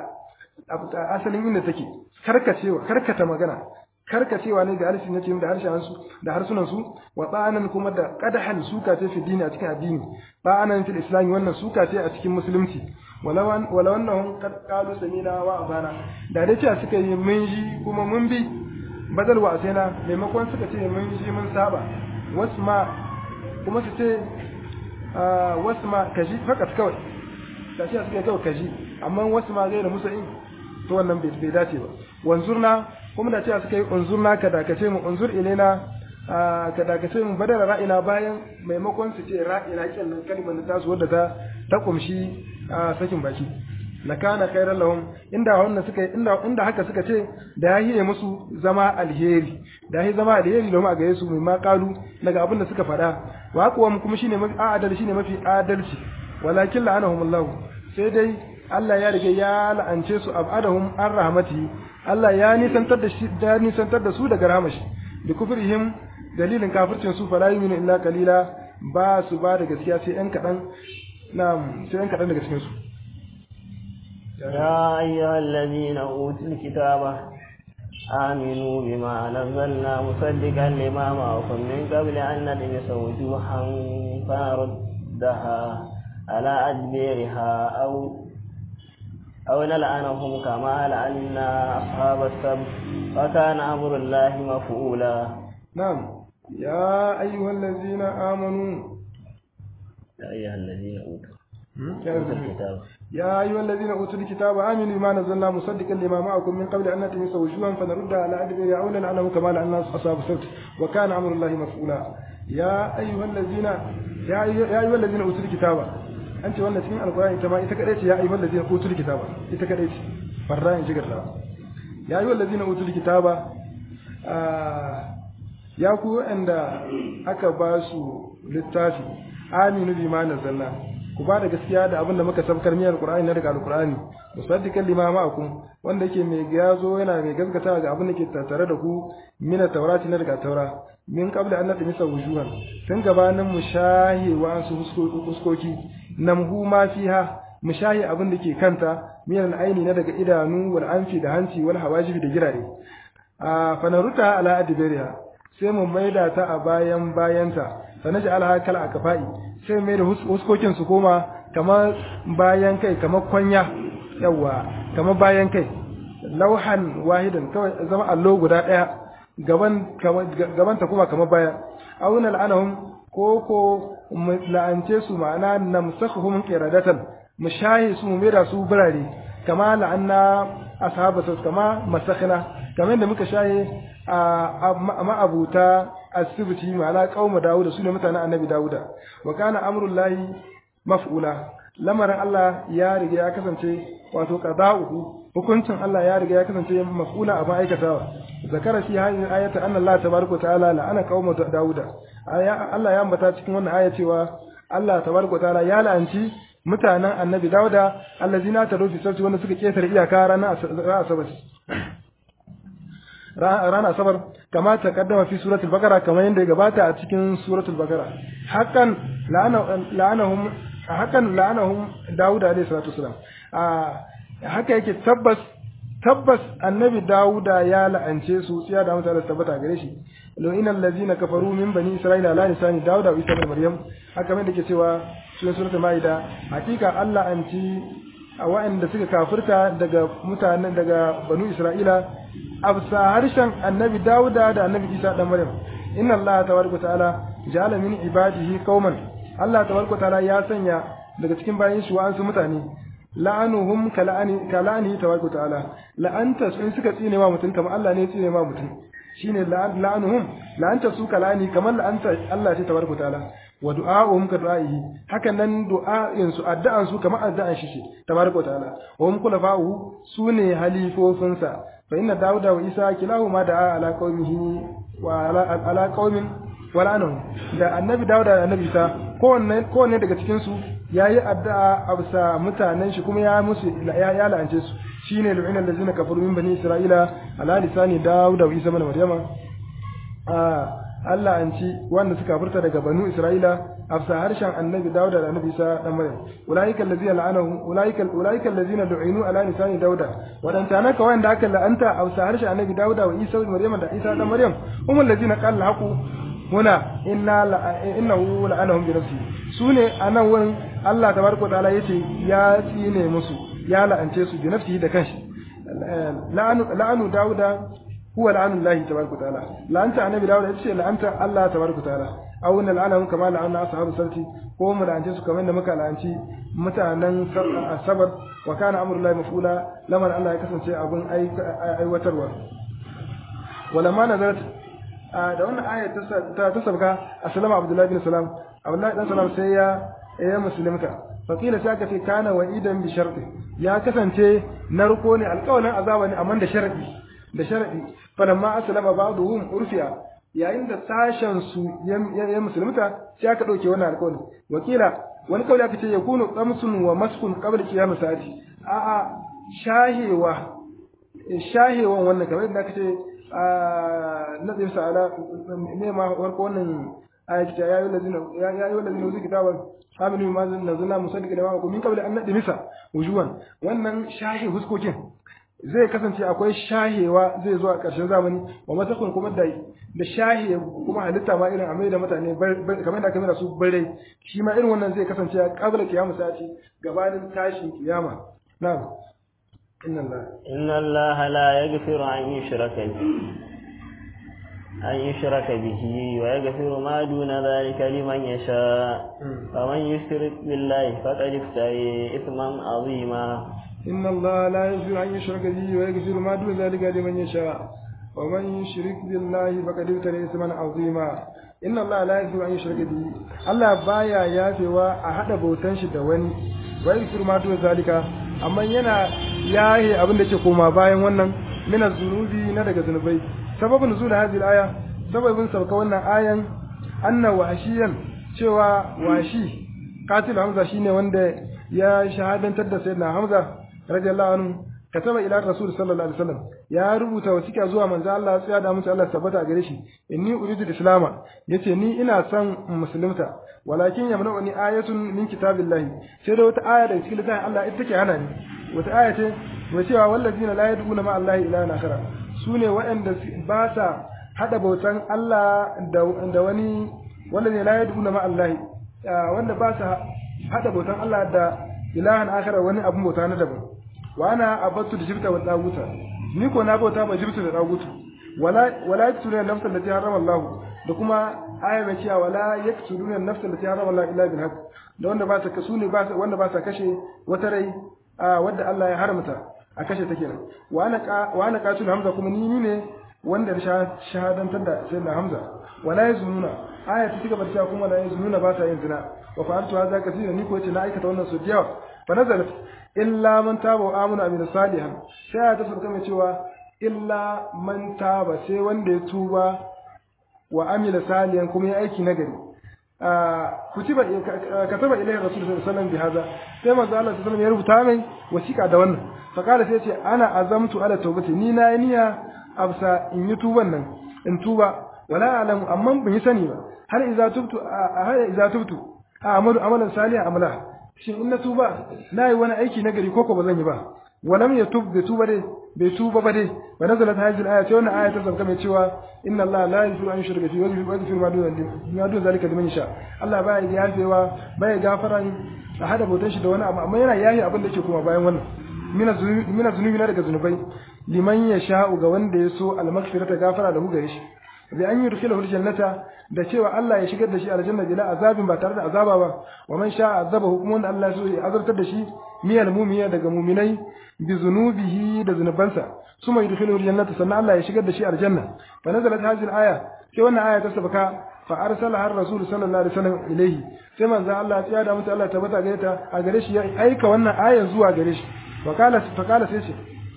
a asalin inda take karkacewa karkata magana karkacewa ne da alsinati da harshen su da harsunan su wa ta'anan kuma da qadahan suka ce fi dini a cikin addini ta'anan fil islam wannan suka ce a cikin musulunci walawan walawannahum qad qalu samina wa abana da dai cewa suka yi mun ji kuma mun bi badal wa asaina maimakon suka ce mun ji mun saba wasma kuma su ce wasma kaji fakat kawai da shi suka kawai kaji amma wasma gaira musa'in to wannan bai dace ba wanzurna kuma da cewa suka yi unzurna ka dakace mu unzur ilaina ka dakace mu badara ra'ina bayan maimakon su ce ra'ina kin nan kalmar ta su wadda ta ta kumshi sakin baki lakana khairan lahum inda wannan suka inda inda haka suka ce da ya hiye musu zama alheri da ya zama alheri domin a gare su mai ma kalu daga abin da suka faɗa wa kuwa kuma shine mafi adal shine mafi adalci walakin la'anahumullahu sai dai Allah ya riga ya la'ance su abadahum an rahmati Allah ya nisantar da shi da nisantar da su daga rahmashi da kufrihim dalilin kafircin su fala yu'minu illa qalila ba su ba da gaskiya sai yan kadan na'am sai yan kadan daga cikin su يا أيها الذين أوتوا الكتاب آمنوا بما نزلنا مصدقا لما معكم من قبل أن نلمس وجوها فنردها على أدبيرها أو أو نلعنهم كما لعنا أصحاب السبت وكان أمر الله مفعولا نعم يا أيها الذين آمنوا يا أيها الذين أوتوا يا الكتاب يا أيها الذين أوتوا الكتاب آمنوا بما نزلنا مصدقا لما معكم من قبل أن نتمس وجوها فنردها على أدبر أو نلعنهم كما لعنا أصحاب السبت وكان أمر الله مفعولا يا أيها الذين يا أيها, يا أيها الذين أوتوا الكتاب أنت وانا تكين القرآن كما إتكريت يا أيها الذين أوتوا الكتاب إتكريت فرائن جغر يا أيها الذين أوتوا الكتاب آه يا كو عند أكباسوا للتافي آمنوا بما نزلنا ku ba da gaskiya da abin da muka sabkar miyar Qur'ani na daga Al-Qur'ani musaddiqan lima ma'akum wanda yake mai gazo yana mai gaskata ga abin da ke tattare da ku min at-taurati na daga taura min qabla an nadmisa wujuhan tun gabanin mu shahi wa su huskoki namhu ma fiha mu shahi abin da ke kanta min al-aini na daga idanu wal anfi da hanci wal hawajibi da girare a fanaruta ala adbariha sai mu maida ta a bayan bayanta sanaji alha kal akafai sai mai da huskokin su koma kamar bayan kai kamar kwanya yawa kamar bayan kai lauhan wahidan kawai zama allo guda daya gaban gaban ta kuma kamar baya auna la'anahum ko ko la'ance su ma'ana namsakhum qiradatan mu shahi su mu da su birare kama la'anna ashabu kama masakhna kamar da muka shahi a ma'abuta asibiti ma'ana qauma Dawuda sune mutanen annabi Dawuda wa kana amrullahi maf'ula lamarin Allah ya riga ya kasance wato qada'uhu hukuncin Allah ya riga ya kasance maf'ula a ma'aikatawa zakara shi hadin ayata anna Allah tabaraka ta'ala la'ana qauma Dawuda aya Allah ya ambata cikin wannan aya cewa Allah tabaraka ta'ala ya la'anci mutanen annabi Dawuda allazina tarufi sarki wanda suka ketare iyaka ranar asabar rana asabar kama ta kaddama fi suratul bakara kamar yadda ya gabata a cikin suratul bakara hakan la'anahum hakan la'anahum Dawud alayhi salatu wasalam a haka yake tabbas tabbas annabi Dawuda ya la'ance su tsiya da mutane tabbata gare shi lo inal ladzina kafaru min bani isra'ila la lisani Dawuda wa Isa ibn Maryam haka mai dake cewa cikin suratul maida hakika Allah anci a wa'anda suka kafirta daga mutanen daga banu Isra'ila absa harshen annabi Dawuda da annabi Isa dan Maryam inna Allah tabaraka ta'ala ja'ala min ibadihi qauman Allah tabaraka ta'ala ya sanya daga cikin bayin shi wa'ansu mutane la'anuhum kala'ani kala'ani tabaraka ta'ala la'anta su in suka tsine ma mutum kamar Allah ne ya tsine ma mutum shine la'anuhum la'anta su kala'ani kamar la'anta Allah ce tabaraka ta'ala wa du'a'uhum ka du'a'ihi hakan nan du'a'in su addu'an su kamar addu'an shi ce tabaraka ta'ala wa hum khulafa'uhu sune halifofinsa fa inna dauda wa isa kilahuma da'a ala qaumihi wa ala ala qaumin wal'anahu da annabi dauda da annabi isa kowanne kowanne daga cikin su yayi addu'a a bisa mutanen shi kuma ya musu ya, ya la'ance su shine lu'ina allazina kafaru min bani isra'ila ala lisani dauda wa isa ibn maryama Allah an ci wanda suka furta daga banu Isra'ila afsa harshen annabi Dawuda da annabi Isa dan Maryam ulaika allazina la'anahum ulaika ulaika allazina du'inu ala lisani Dawuda wadanta naka wanda aka la'anta afsa harshen annabi Dawuda wa Isa ibn Maryam da Isa dan Maryam hum allazina qala haqu huna inna innahu la'anahum bi nafsi sune anan wurin Allah tabaraka ta'ala yace ya tsine musu ya la'ance su bi nafsihi da kanshi la'anu la'anu Dawuda huwa la'anu Allah tabaraka ta'ala la'anta annabi Dawud yace la'anta Allah tabaraka ta'ala aw nal'anahum kama la'anna ashabu sarki ko mu la'ance su kamar da muka la'anci mutanen asabar wa kana amrullahi mafula lamar Allah ya kasance abin aiwatarwa walamma nazarat da wannan ayat ta ta sabka assalamu abdullahi bin salam abdullahi dan salam sai ya ya musulunta fakila sai aka ce kana wa'idan bi sharti ya kasance narko ne alƙawarin azaba ne amma da sharadi da sharadi falamma aslama ba'dhum urfiya yayin da sashen su ya musulunta sai aka dauke wannan alƙawarin wakila wani kawai aka ce yakunu qamsun wa maskun qabla qiyam sa'ati a a shahewa shahewan wannan kamar yadda aka ce nabi sa'ala me ma warko wannan ayat ya yi lazina ya yi lazina wuzi kitaban aminu ma nazala musaddiq da ma min qabla an nadmisa wujuwan wannan shahi huskokin zai kasance akwai shahewa zai zo a ƙarshen zamani wa masakun kuma da da shahe kuma halitta ma irin amai da mutane kamar da kamar su bare shi ma irin wannan zai kasance a qabla kiyama sati gabanin tashin kiyama na'am inna Allah inna Allah la yaghfiru an yushraka أن يشرك به ويغفر ما دون ذلك لمن يشاء فمن يشرك بالله فقد افتري إثما عظيما إن الله لا يغفر أن يشرك به ويغفر ما دون ذلك لمن يشاء ومن يشرك بالله فقد افتري إثما عظيما إن الله لا يغفر أن يشرك به الله بايا يافوا أحد بوتان shi da wani ويغفر ما دون ذلك amma yana yaye abin da ke koma bayan wannan mina zunubi na daga zunubai sababin nuzul hadhihi aya sababin sauka wannan ayan anna washiyan cewa washi qatil hamza shine wanda ya shahadantar da sayyidina hamza radiyallahu anhu kataba ila rasul sallallahu alaihi wasallam ya rubuta wasiƙa zuwa manzo Allah ya da musu Allah tabbata gare shi inni uridu islama yace ni ina son musulunta walakin yamna'uni ayatun min kitabillahi sai da wata aya daga cikin littafin Allah ita take hana ni wata aya ce wa cewa wallazina la yad'una ma Allah ilahan akhara sune waɗanda ba sa hada bautan Allah da wani wallazina la yad'una ma Allah wanda ba sa hada bautan Allah da ilahan akhara wani abun bauta na daban wa ana abattu da jibta wa daguta ni ko na bauta ba jibta da dagutu wala wala yaktuluna nafsan allati harama Allah da kuma aya mai cewa wala yaktuluna nafsan allati harama Allah illa bil haqq da wanda ba sa kasu ne ba wanda ba sa kashe wata rai wadda Allah ya haramta a kashe ta kenan wa ana wa ana qatul hamza kuma ni ne wanda shahadantar da sayyidina hamza wala yazununa aya ta cigaba da cewa kuma la yazununa ba sa yin zina wa fa'altu hadha kathira ni ko ce na aikata wannan su yawa fa nazalat illa man taba wa amana amina salihan sai ya tafi mai cewa illa man taba sai wanda ya tuba wa amila salihan kuma ya aiki nagari kutiba kataba ilayhi rasul sallallahu alaihi wasallam bi hada sai manzo Allah sallallahu ya rubuta mai wasiƙa da wannan fa kala sai ce ana azamtu ala tawbati ni na yi niyya absa in yi tuban nan in tuba wala alamu amma ban yi sani ba har idza tubtu har idza tubtu a'malu amalan salihan amala shin in na tuba na yi wani aiki na gari koko ba zan yi ba walam ya tub bai tuba dai bai tuba ba dai wa nazalat hadhihi al-aya sai wannan aya ta sauka mai cewa inna Allah la yaghfiru an yushraka bihi wa yaghfiru ma duna ma duna zalika liman yasha Allah baya yafewa baya gafaran a hada bautan shi da wani abu amma yana yayi abin da yake kuma bayan wannan mina zunubi mina zunubi na daga zunubai liman yasha ga wanda ya so al-maghfirata gafara da hu gare shi bi an yi rukhilahu aljannata da cewa Allah ya shigar da shi aljanna bila azabin ba tare da azaba ba wa man sha azaba hukum wanda Allah so ya azartar da shi miyal mu'mina daga mu'minai bi zunubihi da zunubansa suma yudkhiluhu aljannata sannan Allah ya shigar da shi aljanna fa nazalat hadhihi alaya sai wannan aya ta sabaka fa arsala har rasul sallallahu alaihi wasallam ilayhi sai manzo Allah ya da mutu Allah tabbata gare ta a gare shi ya aika wannan aya zuwa gare shi wa qala fa qala sai ce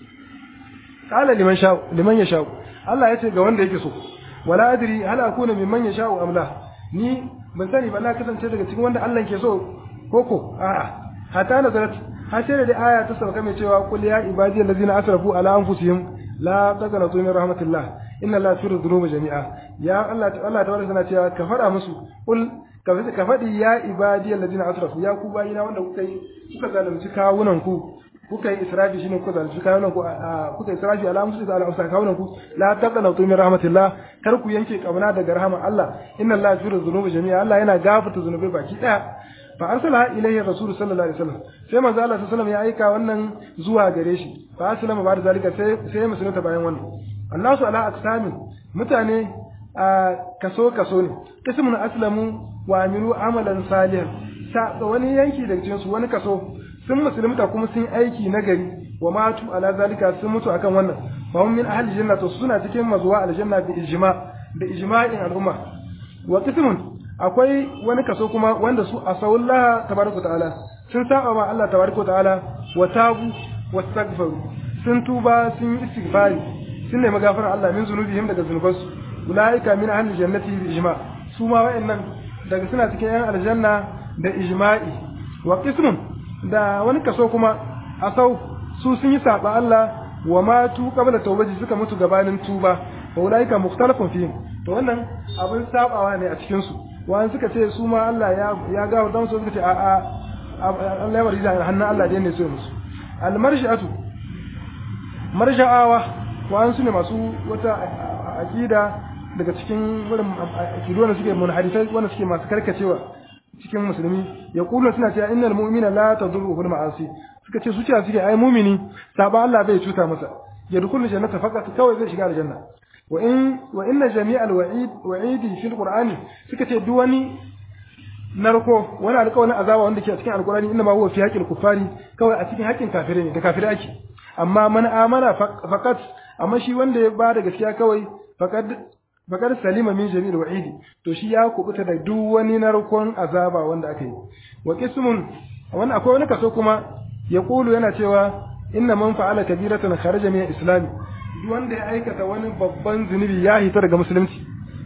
qala liman sha liman yasha Allah ya ce ga wanda yake so wala adri hal akuna mimman yasha'u am la ni ban sani ba na kasance daga cikin wanda Allah ke so koko a'a hatta nazarat har sai da aya ta sauka mai cewa qul ya ibadiyal ladina asrafu ala anfusihim la taqnatu min rahmatillah inna allaha yaghfiru dhunuba jami'a ya Allah Allah ta warsa cewa ka fada musu qul ka fadi ya ibadiyal ladina asrafu ya ku bayina wanda kuka yi kuka zalunci kawunan ku kuka yi israfi shine kuka zalunci kawunan ku kuka israfi ala musu da ala kawunan ku la taqnatu min rahmatillah kar ku yanke kauna daga rahama Allah inna allaha yaghfiru dhunuba jami'a Allah yana gafarta zunubai baki daya fa arsala ilayhi rasul sallallahu alaihi wasallam sai manzo Allah sallallahu alaihi ya aika wannan zuwa gare shi fa aslama ba da zalika sai sai musulunta bayan wannan annasu ala aqsamin mutane a kaso kaso ne ismun aslamu wa amilu amalan salihan sa wani yanki daga cikin su wani kaso sun musulunta kuma sun aiki na gari wa matu ala zalika sun mutu akan wannan fa hum min ahli janna to suna cikin mazuwa aljanna bi ijma da ijma'in al'umma wa qismun akwai wani kaso kuma wanda su asawullah tabaraka ta'ala sun saba ma Allah tabaraka ta'ala wa tabu wastaghfaru sun tuba sun yi istighfari sun nemi gafarar Allah min zunubihim daga zunubansu ulaika min ahli jannati bi ijma su ma wa'annan daga suna cikin yan aljanna da ijma'i wa qismun da wani kaso kuma asau su sun yi saba Allah wa matu qabla tawbati suka mutu gabanin tuba wa ulaika mukhtalafun fihim to wannan abin sabawa ne a cikin su wani suka ce su ma Allah ya ya gawo dan su suka ce a a Allah ya bari da hannun Allah da ne so musu al marji'atu marja'awa wa'an su ne masu wata aqida daga cikin wurin akidu wanda suke munhadisai wanda suke masu karkacewa cikin musulmi ya kula suna cewa innal mu'mina la tadurruhu al-ma'asi suka ce su cewa suke ai mu'mini saba Allah bai cuta masa ya dukulu jannata faqat kawai zai shiga aljanna wa in wa inna jami'al wa'id wa'idi fil qur'ani suka ce duk wani narko wani alƙawarin azaba wanda ke a cikin alqur'ani inna ma huwa fi haqqil kuffari kawai a cikin haƙƙin kafirai ne da kafirai ake amma man amana faqat amma shi wanda ya bada gaskiya kawai faqad bakar salima min jami'il wa'idi to shi ya kubuta da duk wani narkon azaba wanda aka yi wa qismun wannan akwai wani kaso kuma ya kulu yana cewa inna man fa'ala kabiratan kharaja min islam duk wanda ya aikata wani babban zunubi ya hita daga musulunci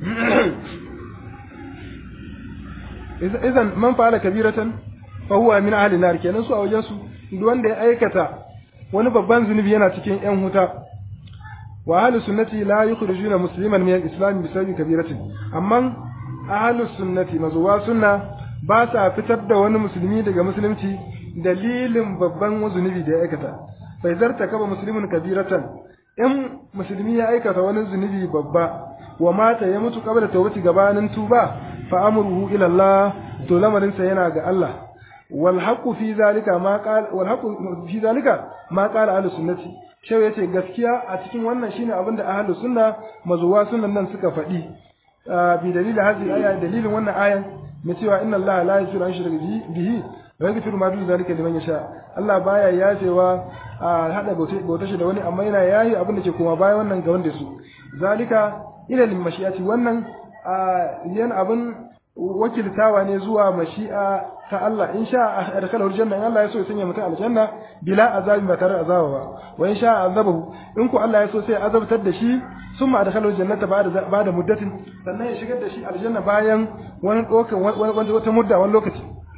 idan man fa'ala kabiratan fa huwa min ahli nar kenan su a wajen su duk wanda ya aikata wani babban zunubi yana cikin yan huta wa ahlus sunnati la yukhrijuna musliman min al-islam bi sababi kabiratin amma ahlus sunnati mazuwa sunna ba sa fitar da wani musulmi daga musulunci dalilin babban zunubi da ya aikata bai zarta kaba muslimin kabiratan in musulmi ya aikata wani zunubi babba wa mata ya mutu kabla tawbati gabanin tuba fa amruhu ila Allah to lamarin sa yana ga Allah wal haqqu fi zalika ma qala wal haqqu fi zalika ma qala ahlus sunnati shau ya ce gaskiya a cikin wannan shine abin da ahlus sunna mazuwa sunan nan suka faɗi bi dalilin hadhihi aya dalilin wannan ayan na cewa inna allaha la yaghfiru an shirka bihi wa yaghfiru ma dun zalika liman yasha Allah baya yafewa a hada bauta shi da wani amma yana yayi abin da ke koma bayan wannan ga wanda su zalika ila lil mashi'ati wannan yan abin wakiltawa ne zuwa mashi'a ta Allah in sha adkhalahu aljanna in Allah ya so ya sanya mutum aljanna bila azabin ba tare azaba ba wa in sha azabahu in ku Allah ya so sai azabtar da shi summa adkhalahu aljannata ba'da ba'da muddatin sannan ya shigar da shi aljanna bayan wani dokan wani wata mudda wani lokaci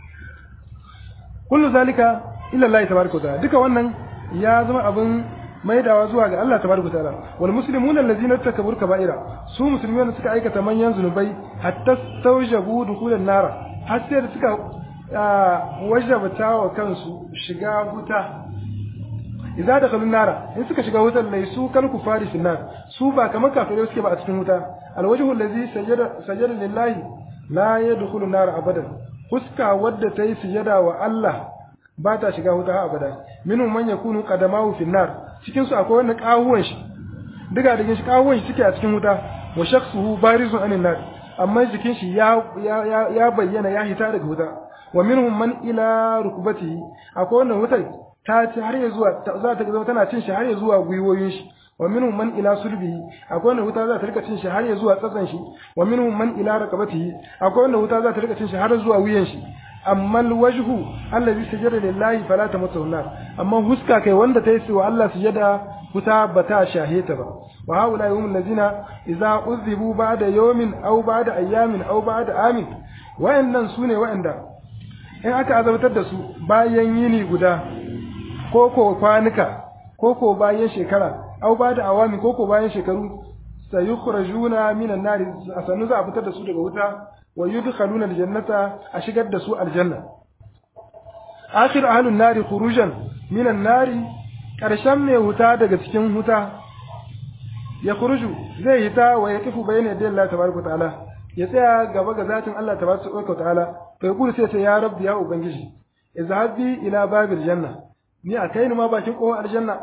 kullu zalika illa Allah tabaaraka ta'ala duka wannan ya zama abin maidawa zuwa ga Allah tabaraka ta'ala wal muslimuna allazina takabur kaba'ira su musulmi wanda suka aikata manyan zunubai hatta tawjabu dukhulan nara har sai da suka wajabta wa kansu shiga wuta idza dakhalun nara in suka shiga wutar laisu kal kufari fi nar su ba kamar kafirai suke ba a cikin wuta alwajhu allazi sajada sajada lillahi la yadkhulu nar abadan fuska wadda ta yi sujada wa Allah ba ta shiga wuta abada minhum man yakunu qadamahu fi nar cikin su akwai wanda kawuwan shi diga da shi kawuwan shi suke a cikin wuta wa shakhsuhu barizun anin nar amma jikin shi ya ya ya bayyana ya hita daga wuta wa minhum man ila rukbatihi akwai wanda wutar ta ci har ya zuwa za ta zama tana cin shi har ya zuwa gwiwoyin shi wa minhum man ila sulbihi akwai wanda wuta za ta rika cin shi har ya zuwa tsatsan shi wa minhum man ila raqabatihi akwai wanda wuta za ta rika cin shi har zuwa wuyan shi amma alwajhu allazi sajada lillahi fala tamassahu nar amma huska kai wanda ta yi wa Allah sujada wuta bata shaheta ba wa haula yawmul ladina idza uzibu ba'da yawmin aw ba'da ayyamin aw ba'da amin wayannan sune wayanda in aka azabtar da su bayan yini guda ko ko kwanuka ko ko bayan shekara aw ba'da awami ko ko bayan shekaru sayukhrajuna minan nar asanu za a fitar da su daga wuta wa yudkhaluna aljannata a shigar da su aljanna akhir ahlun nari khurujan minan nari karshen mai huta daga cikin huta ya khuruju zai hita wa ya kifu bayna yadda Allah tabaraka ta'ala ya tsaya gaba ga zatin Allah tabaraka ta'ala fa yaqulu sai ce ya rabbi ya ubangiji izhabi ila babil janna ni a kai ni ma bakin kofar aljanna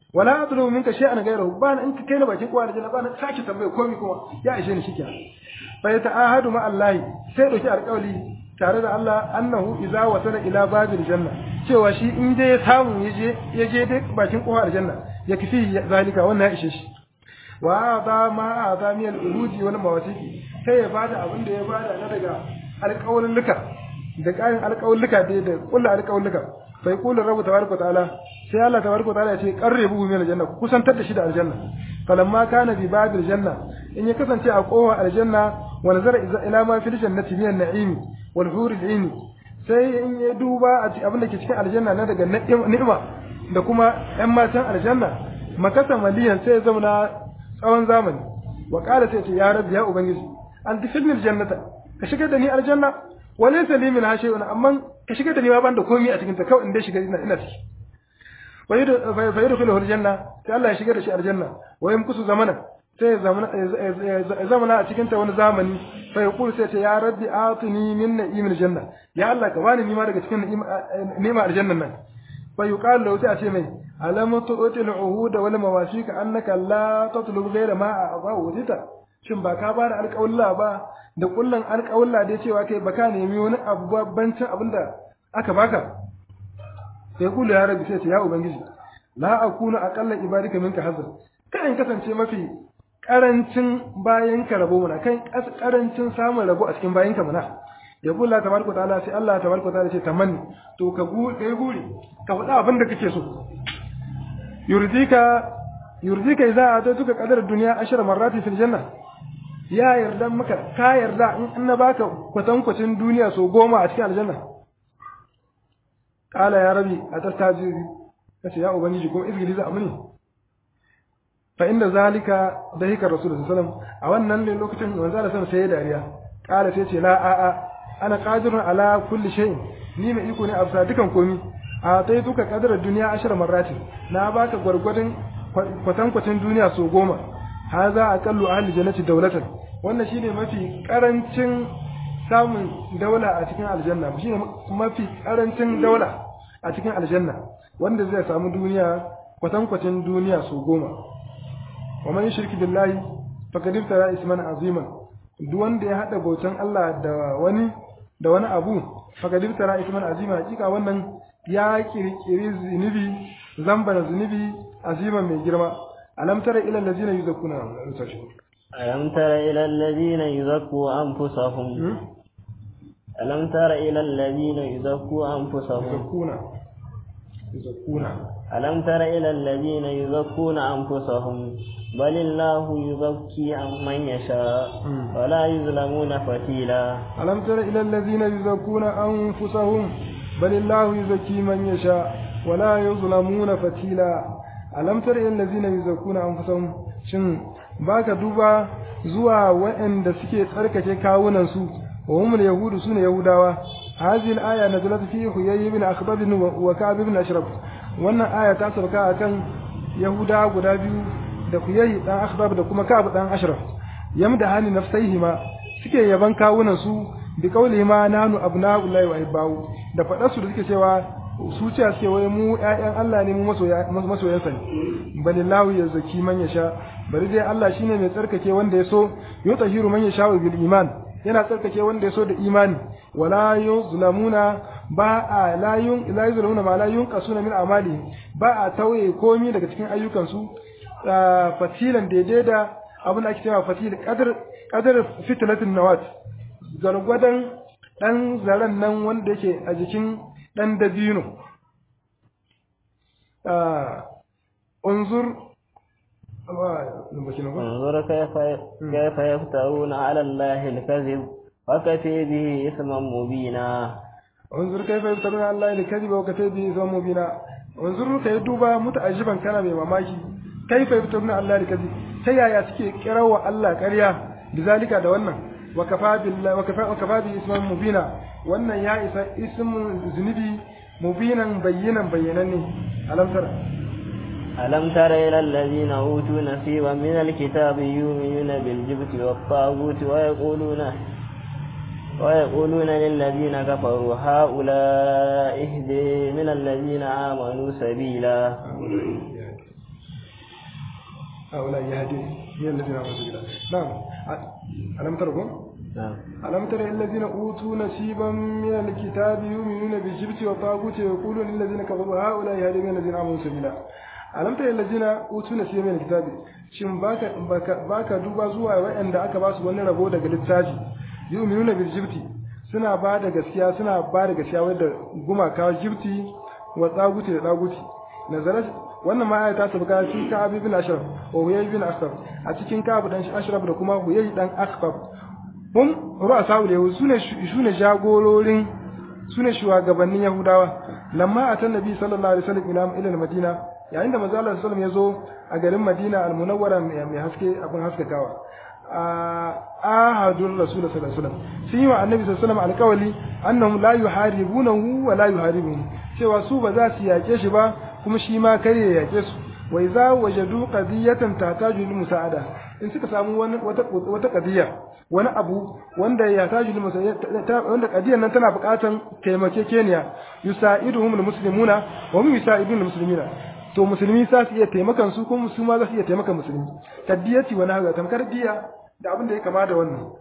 wala atlubu minka shay'an ghayrahu ba in ka kai na bakin kowa aljanna ba na sake tambaye komai kuma ya ishe ni shikenan fa yata'ahadu ma Allah sai dauki alƙawli tare da Allah annahu idza wasala ila babil janna cewa shi in dai ya samu yaje yaje dai bakin kowa aljanna ya kifi zalika wannan ya ishe shi wa ata ma ata min al-uruji wal mawasiqi sai ya bada abin da ya bada na daga alƙawlulluka da ƙarin alƙawlulluka da da kullu alƙawlulluka fa yaqulu rabbu tabaraka ta'ala sai Allah tabaraka ta'ala ya ce qarribu min aljanna ku kusantar da shi da aljanna falamma kana bi babil janna in ya kasance a kowa aljanna wa nazara ila ma fil jannati min an-na'imi wal hur al sai in ya duba a abin da ke cikin aljanna na daga ni'ima da kuma ƴan matan aljanna makasa maliyan sai ya zauna tsawon zamani wa qala sai ce ya rabbi ya ubangiji an tafilni aljannata ka shigar da ni aljanna wa laysa li min shay'un amma ka shigar da ni ma ban da komai a cikin ta kawai in dai shiga ina ina ciki fa yadkhulu aljanna sai Allah ya shigar da shi aljanna wa yamkusu zamana sai ya zamana a cikin ta wani zamani fa yaqulu sai ce ya rabbi atini min na'imil janna ya Allah ka bani nima daga cikin ni'ima aljannan nan fa yuqalu lahu sai a ce mai alam tu'til uhud wal mawasiq annaka la tatlub ghayra ma a'ta wujita shin ba ka bada alƙawalla ba da kullun alƙawalla da cewa kai baka nemi wani abu babbancin abinda aka baka sai kula ya rabbi sai ce ya ubangiji la akunu aqalla ibadika minka hazar kan kasance mafi karancin bayan ka rabo mana kan karancin samun rabo a cikin bayan ka mana ya kula tabaraka ta'ala sai Allah tabaraka ta'ala ce tamanni to ka gu kai guri ka faɗa abin da kake so yurdika yurdika idza atatuka qadar dunya ashara marrati fil janna ya yarda maka ka yarda in na baka kwatankwacin duniya so goma a cikin aljanna kala ya rabi atastajibi kace ya ubangiji ko izgili za amuni fa inda zalika dahika rasul sallallahu alaihi wasallam a wannan ne lokacin manzo Allah sallallahu sai dariya kala sai ce la a a ana qadirun ala kulli shay ni mai iko ne a bisa dukan komi a tai duka kadar duniya ashar marrati na baka gwargwadon kwatankwacin duniya so goma haza aqallu ahli jannati dawlatan wannan shine mafi karancin samun daula a cikin aljanna shine mafi karancin daula a cikin aljanna wanda zai samu duniya kwatankwacin duniya so goma wa man shirki billahi faqad iftara isman aziman duk wanda ya hada bautan Allah da wani da wani abu faqad iftara isman azima hakika wannan ya kirkiri zunubi zamba zunubi aziman mai girma alam tara ila allazina yuzakkuna ألم تر إلى الذين يزكوا أنفسهم ألم تر إلى الذين يزكوا أنفسهم يزكون يزكون ألم تر إلى الذين يزكون أنفسهم بل الله يزكي من يشاء ولا يظلمون فتيلا ألم تر إلى الذين يزكون أنفسهم بل الله يزكي من يشاء ولا يظلمون فتيلا ألم تر إلى الذين يزكون أنفسهم شن baka duba zuwa waɗanda suke tsarkake kawunansu wa humul yahudu sune yahudawa hadhihi al-aya nazalat fi huyay ibn akhbab wa ka'b ibn ashraf wannan aya ta sauka akan yahudawa guda biyu da huyay dan akhbab da kuma ka'b dan ashraf yamda hani nafsaihima suke yaban kawunansu bi qawlihima nanu abna'ullahi wa ibau da fadar su da suke cewa su ce suke wai mu ƴaƴan Allah ne mu masoyansa ne balillahu ya zaki man yasha bari dai Allah shine mai tsarkake wanda ya so yutahiru man yasha bil iman yana tsarkake wanda ya so da imani wala yuzlamuna ba a la yun la yuzlamuna ma la yunqasuna min amali ba a tauye komi daga cikin ayyukan su fatilan daidai da abin da ake cewa fatil qadar qadar fitlatin nawat gargwadan dan zaren nan wanda yake a jikin dan dabino انظر انظر كيف كيف يفترون على الله الكذب وكفي به اثما مبينا انظر كيف يفترون على الله الكذب وكفي به اثما مبينا انظر كيف دوبا متعجبا كان mai mamaki كيف يفترون على الله الكذب ta yaya suke kirawa Allah ƙarya bizalika da wannan wa kafa billahi wa kafa wa kafa bi isman mubina wannan ya isa ismun zunubi mubinan bayyinan bayyananne alam tara ألم تر إلى الذين أوتوا نصيبا من الكتاب يؤمنون بالجبت والطاغوت ويقولون ويقولون للذين كفروا هؤلاء اهدي من الذين آمنوا سبيلا هؤلاء يهدي من الذين أوتوا الكتاب نعم ألم تركم نعم ألم تر الذين أوتوا نصيبا من الكتاب يؤمنون بالجبت والطاغوت ويقولون للذين كفروا هؤلاء يهدي من الذين آمنوا سبيلا ألم تر الذين أوتوا نصيبا من الكتاب shin baka baka baka duba zuwa waɗanda aka ba su wani rabo daga littafi yu'minuna bil jibti suna ba da gaskiya suna ba da gaskiya wadda gumaka jibti wa tsaguti da tsaguti nazarat wannan ma aya ta sabga cikin Ka'ab ibn Ashraf wa Huyay ibn Ashraf a cikin Ka'ab dan Ashraf da kuma Huyay dan Ashraf hum ru'asa'ul yahud sune sune jagororin sune shugabannin Yahudawa lamma atan nabi sallallahu alaihi wasallam ila ila Madina yayin da manzo Allah sallallahu alaihi wasallam ya zo a garin Madina al-Munawwara mai haske abin haskakawa ahadun rasul sallallahu alaihi wasallam sun yi wa annabi sallallahu alaihi wasallam alƙawali annahum la yuharibunahu wa la yuharibuhu cewa su ba za su yake shi ba kuma shi ma kare ya yake su wa idza wajadu qadiyatan tahtaju lil musa'ada in suka samu wani wata wata qadiya wani abu wanda ya taju lil musa'ada wanda qadiyan nan tana buƙatan taimakekeniya yusa'iduhum al muslimuna wa hum yusa'idun al muslimina to musulmi za su iya taimakan su kuma su ma za su iya taimakan musulmi kaddiyati wani haka tamkar diya da abin da ya kama da wannan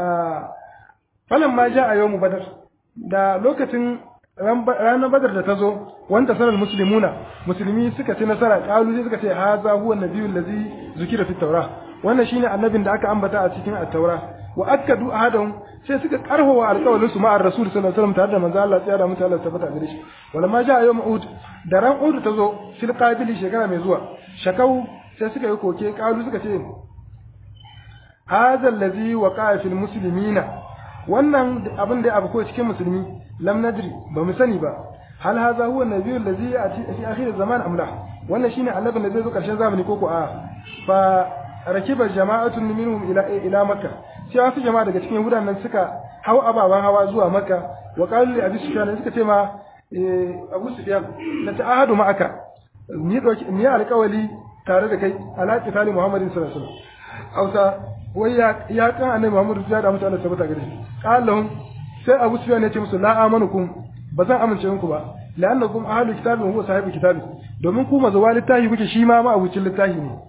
falan ma ja a yau mu badar da lokacin ranar badar da ta zo wanda sanar musulmuna musulmi suka ci nasara kalu sai suka ce haza huwa nabiyyu allazi zukira fi taura wannan shine annabin da aka ambata a cikin at-taura wa akkadu ahadahum sai suka karfawa alƙawarin su ma'ar rasul sallallahu alaihi wasallam tare da manzo Allah tsaya mutu Allah tabbata gare shi wala ma ja yawm uhud da ran uhud ta zo fil qabili shekara mai zuwa shakau sai suka yi koke kalu suka ce hadha allazi waqa'a fil muslimina wannan abin da abu ko cikin musulmi lam nadri ba mu sani ba hal hadha huwa nabiyyu allazi ya'ti fi akhir zaman amla wannan shine annabin da zai zo karshen zamani ko ko a fa rakiba jama'atun minhum ila ila makka sai wasu jama'a daga cikin yahudan nan suka hau ababan hawa zuwa makka wa qalu li abi sufyan suka ce ma abu sufyan la ta'ahadu ma'aka ni doki ni alƙawali tare da kai ala qitali muhammadin sallallahu alaihi wasallam hausa wai ya ya kan annabi muhammadu ya da mutane sabata gare shi qallahum sai abu sufyan ya ce musu la amanukum ba zan amince muku ba la'annakum ahlul kitabi wa huwa sahibu kitabi domin ku mazuwa littafi kuke shi ma ma abucin littafi ne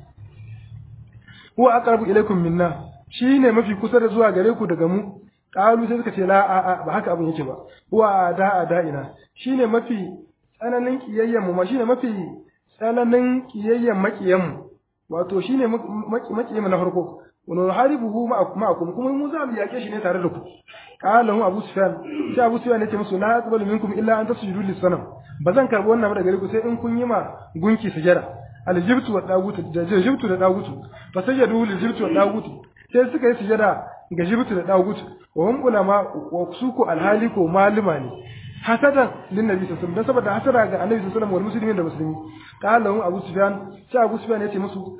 huwa aqrabu ilaykum minna shine mafi kusa da zuwa gare ku daga mu qalu sai suka ce la a a ba haka abin yake ba huwa ada adaina shine mafi tsananin kiyayyen mu ma shine mafi tsananin kiyayyen makiyan mu wato shine makiyan mu na farko wa haribuhu ma'akum kuma mu za mu yake shi ne tare da ku qala hu abu sufyan sai abu sufyan yace musu la aqbalu minkum illa an tasjudu lis-sanam bazan karbi wannan daga gare ku sai in kun yi ma gunki sujada aljibtu wa dagutu da jibtu da dagutu fa sajadu liljibtu wa dagutu sai suka yi sujada ga jibtu da dagutu wa hum ulama wa suku alhali ko maluma ne hasadan lin nabi sallallahu alaihi wasallam saboda hasara ga annabi sallallahu alaihi wasallam wal muslimin da muslimi qala hu abu sufyan sai abu sufyan yace musu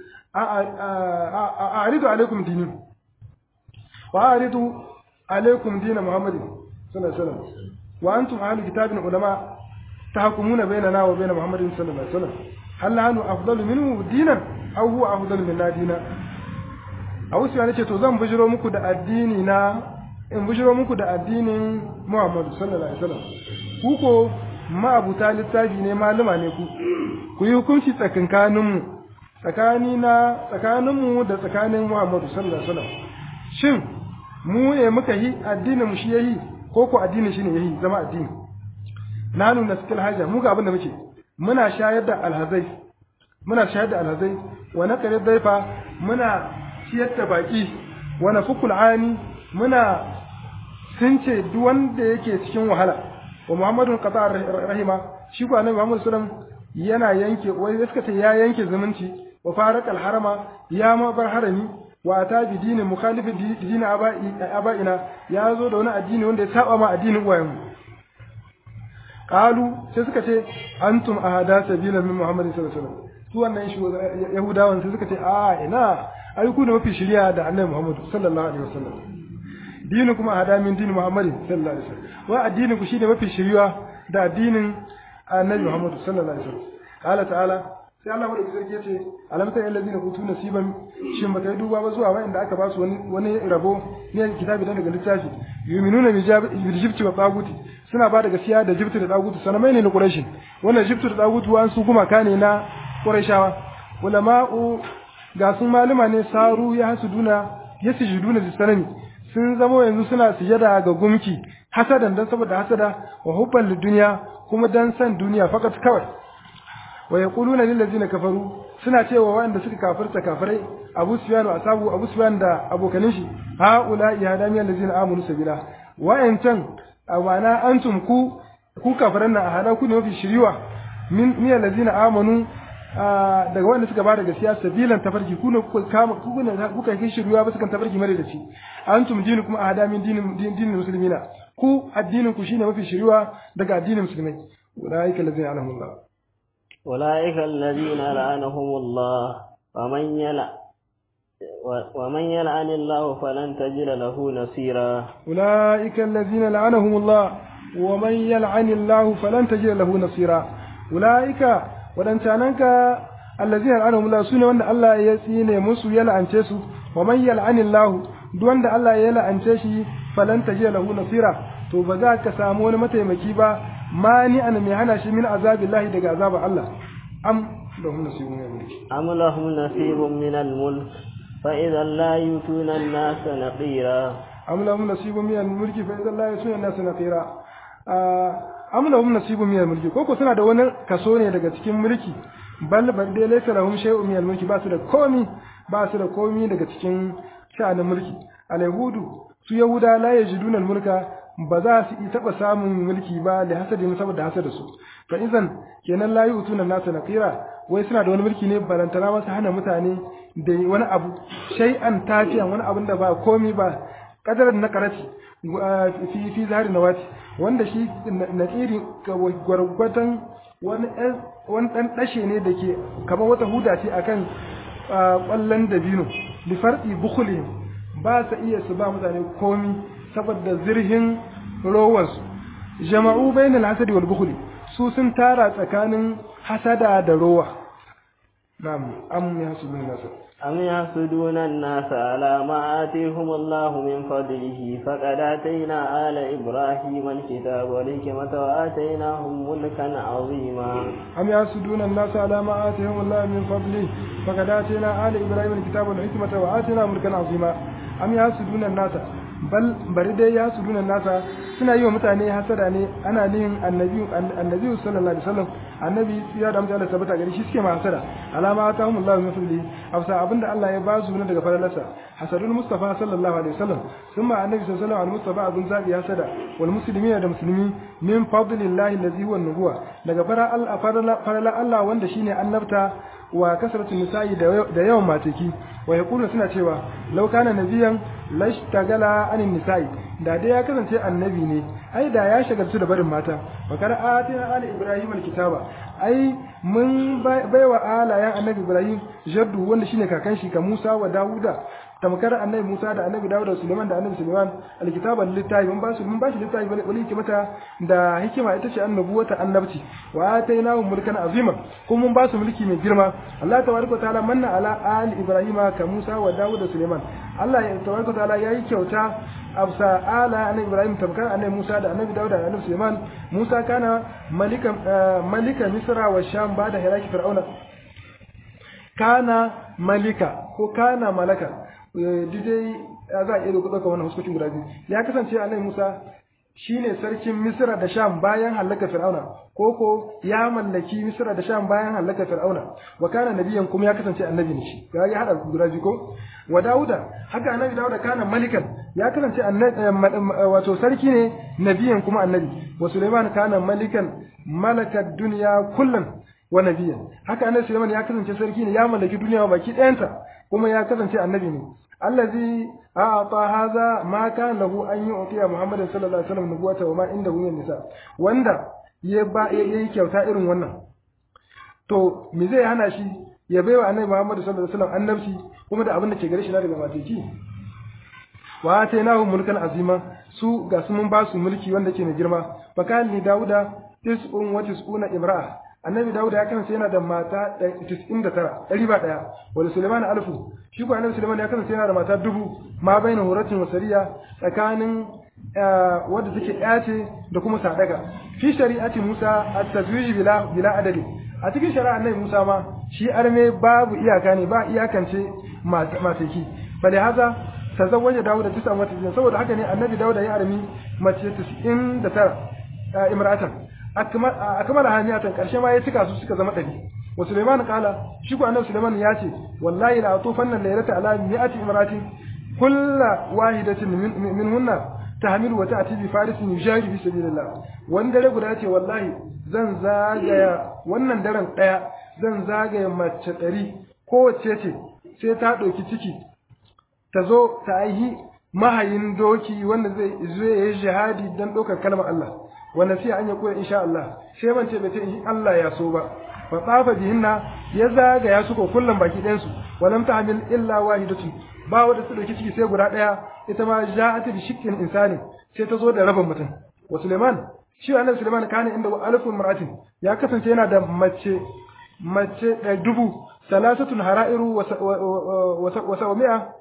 a aridu alaikum dini wa aridu alaikum dina muhammadin sallallahu alaihi wasallam wa antum ahlul kitabin ulama tahkumuna bainana wa bain muhammadin sallallahu alaihi wasallam hal nahnu afdalu minhu dinan aw huwa afdalu minna dina Abu Sufyan yace to zan bujiro muku da addini na in bujiro muku da addinin Muhammad sallallahu alaihi wasallam ku ko ma'abuta littafi ne malama ne ku ku yi hukunci tsakankanin mu tsakani na tsakanin mu da tsakanin Muhammad sallallahu alaihi wasallam shin mu ne muka yi addinin mu shi yayi ko ko addinin shi ne yayi zama addini nanu naskil haja mu ga abin da muke muna shayar da alhazai muna shayar da alhazai wa naqri daifa muna ciyar da baki wa nafukul ani muna sunce duk wanda yake cikin wahala wa muhammadun qata rahima shi ko annabi muhammad sallallahu yana yanke wai suka ce ya yanke zumunci wa farakal harama ya ma bar harami wa ata bi dinin mukhalifi dinin aba'ina ya zo da wani addini wanda ya saba ma addinin uwayenmu qalu sai suka ce antum ahada sabila min muhammadin sallallahu alaihi wasallam su wannan shi yahudawan sai suka ce a ina ai ku da mafi shiriya da annabi muhammad sallallahu alaihi wasallam dinu kuma ahada min dinin muhammadin sallallahu alaihi wasallam wa addinin ku shine mafi shiriya da addinin annabi muhammad sallallahu alaihi wasallam qala ta'ala sai Allah madauki sarki yace alam ta allazina utu nasiban shin baka yi duba ba zuwa wanda aka ba su wani wani rabo ne kitabi dan daga littafi yuminuna bi jibti wa taguti suna ba da gaskiya da jibti da taguti sanamai ne na quraishi wannan jibti da taguti wa su gumaka ne na quraishawa ulama'u ga sun maluma ne saru ya hasuduna ya sujuduna da sanami sun zama yanzu suna sujada ga gumki hasadan dan saboda hasada wa hubban lidunya kuma dan san duniya fakat kawai wa yaquluna lil ladzina kafaru suna cewa waɗanda suka kafirta kafirai Abu Sufyan wa asabu Abu Sufyan da abokanin shi ha ula ya hadami allazina amanu sabila wa'ancan awana antum ku ku kafiran nan a hada ku ne mafi shiriwa min min allazina amanu daga wanda suka bada gaskiya sabilan tafarki ku ne kuka kama ku ne kuka kai shiriwa ba sukan tafarki mare da shi antum dinukum ahada min dinin dinin muslimina ku addinin ku shine mafi shiriwa daga addinin musulmai ulaika allazina alhamdulillah أولئك الذين لعنهم الله ومن يلع ومن يلعن الله فلن تجد له نصيرا أولئك الذين لعنهم الله ومن يلعن الله فلن تجد له نصيرا أولئك ودن تاننك الذين لعنهم الله سنة وأن الله يسين مسو يلعن تيسو ومن يلعن الله دون الله يلعن تيشي فلن تجد له نصيرا to ba za ka samu wani mataimaki ba mani an mai hana shi min azabillahi daga azabar Allah am lahum nasibun min al-mulk am lahum nasibun min al-mulk fa idan la yutuna an-nas naqira am lahum nasibun min al-mulk fa idan la yutuna an-nas naqira am lahum nasibun min al-mulk ko ko suna da wani kaso ne daga cikin mulki bal bal dai laysa lahum shay'un min al-mulk ba su da komi ba su da komi daga cikin sha'anin mulki al-yahudu su yahuda la yajiduna al-mulka ba za su yi taɓa samun mulki ba da hasadin saboda hasada su fa izan kenan la yu'tuna nasa naqira wai suna da wani mulki ne balantana masu hana mutane da wani abu shay'an tafiyan wani abin da ba komi ba kadarar na karati fi fi zahari nawati wanda shi naqiri gwargwatan wani wani dan dashe ne da ke kamar wata huda ce akan kwallon dabino li farqi bukhulihim ba sa iya su ba mutane komi saboda zirhin rowarsu jama'u bainal hasadi wal bukhli su sun tara tsakanin hasada da rowa na'am am yasudun nas am yasuduna an-nas ala ma atihum Allah min fadlihi faqad atayna ala ibrahim al-kitaba wal hikmata wa atainahum mulkan azima am yasuduna an-nas ala ma atihum Allah min fadlihi faqad atayna ala ibrahim al-kitaba wal hikmata wa atainahum mulkan azima am yasuduna an-nas bal bari dai ya su dunan nasa suna yi wa mutane hasada ne ana nin annabi annabi sallallahu alaihi wasallam annabi ya da mutane sabata gari shi suke ma hasada alama ta hum Allah min fadli afsa abinda Allah ya ba su ne daga faralarsa hasadul mustafa sallallahu alaihi wasallam thumma annabi sallallahu alaihi mustafa abun zabi hasada wal muslimina da muslimi min fadlillahi allazi huwa nubuwa daga fara Allah farala Allah wanda shine annabta wa kasratu nisa'i da yawan mataki wa yaqulu suna cewa law kana nabiyan lashtagala anin nisa'i da dai ya kasance annabi ne ai da ya shagaltu da barin mata wa kar atina ali ibrahim alkitaba ai mun baiwa alayan annabi ibrahim jaddu wanda shine kakan shi ka musa wa dauda tamkar annabi musa da annabi dauda suleiman da annabi suleiman alkitaba littafi mun basu mun bashi littafi wani hikimata da hikima ita ce annabuwata annabci wa atainahu mulkan azima kuma mun basu mulki mai girma Allah tabaraka taala manna ala ali ibrahima ka musa wa dauda suleiman Allah ya tabaraka taala yayi kyauta absa ala annabi ibrahim tamkar annabi musa da annabi dauda da annabi suleiman musa kana malika malika misra wa sham ba da hiraki fir'auna kana malika ko kana malaka dai za a iya ɗauka wannan huskokin guda biyu ya kasance annabi musa shine sarkin misra da sham bayan halaka fir'auna ko ko ya mallaki misra da sham bayan halaka fir'auna wa kana nabiyan kuma ya kasance annabi ne shi ga ya hada guda biyu ko wa dauda haka annabi dauda kana malikan ya kasance wato sarki ne nabiyan kuma annabi wa suleiman kana malikan malakad dunya kullan wa nabiyan haka annabi suleiman ya kasance sarki ne ya mallaki duniya baki ɗayanta kuma ya kasance annabi ne allazi a'ata hadha ma kana lahu an yu'tiya muhammadin sallallahu alaihi wasallam nubuwata wa ma inda min nisa wanda ya ba yayi kyauta irin wannan to me zai hana shi ya baiwa annabi muhammad sallallahu alaihi wasallam annabci kuma da abin da ke gare shi na daga mateki wa atainahu mulkan azima su ga su mun ba su mulki wanda ke mai girma fa kan ni dauda tis'un wa tis'una imra'a annabi dawuda ya kasance yana da mata 99 ɗari ba ɗaya wani suleiman alfu shi ko annabi suleiman ya kasance yana da mata dubu ma baina horatin wasariya tsakanin wadda take yace da kuma sadaka fi shari'ati musa at-tazwij bila bila adadi a cikin shari'a annabi musa ma shi arme babu iyaka ne ba iyakance mataki bale haza tazawwaja Dawud da tisa mata saboda haka ne annabi Dawud ya armi mace 99 imratan akmala hamiyatan karshe ma ya cika su suka zama ɗari wa Sulaiman kala shi ko annabi Sulaiman ya ce wallahi la atufanna laylata ala mi'ati imratin kulla wahidatin minhunna tahmilu wa ta'ti bi farisin yujari fi sabilillah wani dare guda ce wallahi zan zagaya wannan daren daya zan zagaya mace ɗari kowace ce sai ta ɗauki ciki ta zo ta aihi mahayin doki wanda zai zo ya yi jihadi don ɗaukar kalmar Allah wanda sai an yi koya insha Allah sai ban ce bai ce in Allah ya so ba fa tsafa bihinna ya zagaya su ko kullum baki ɗayan su walam tahmil illa wahidatu ba wanda su ɗauki ciki sai guda ɗaya ita ma ja'at bi shikkin insani sai ta zo da rabin mutum wa Suleiman shi annabi Suleiman kana inda alfun mar'atin ya kasance yana da mace mace da dubu salasatun hara'iru wa sa'umi'a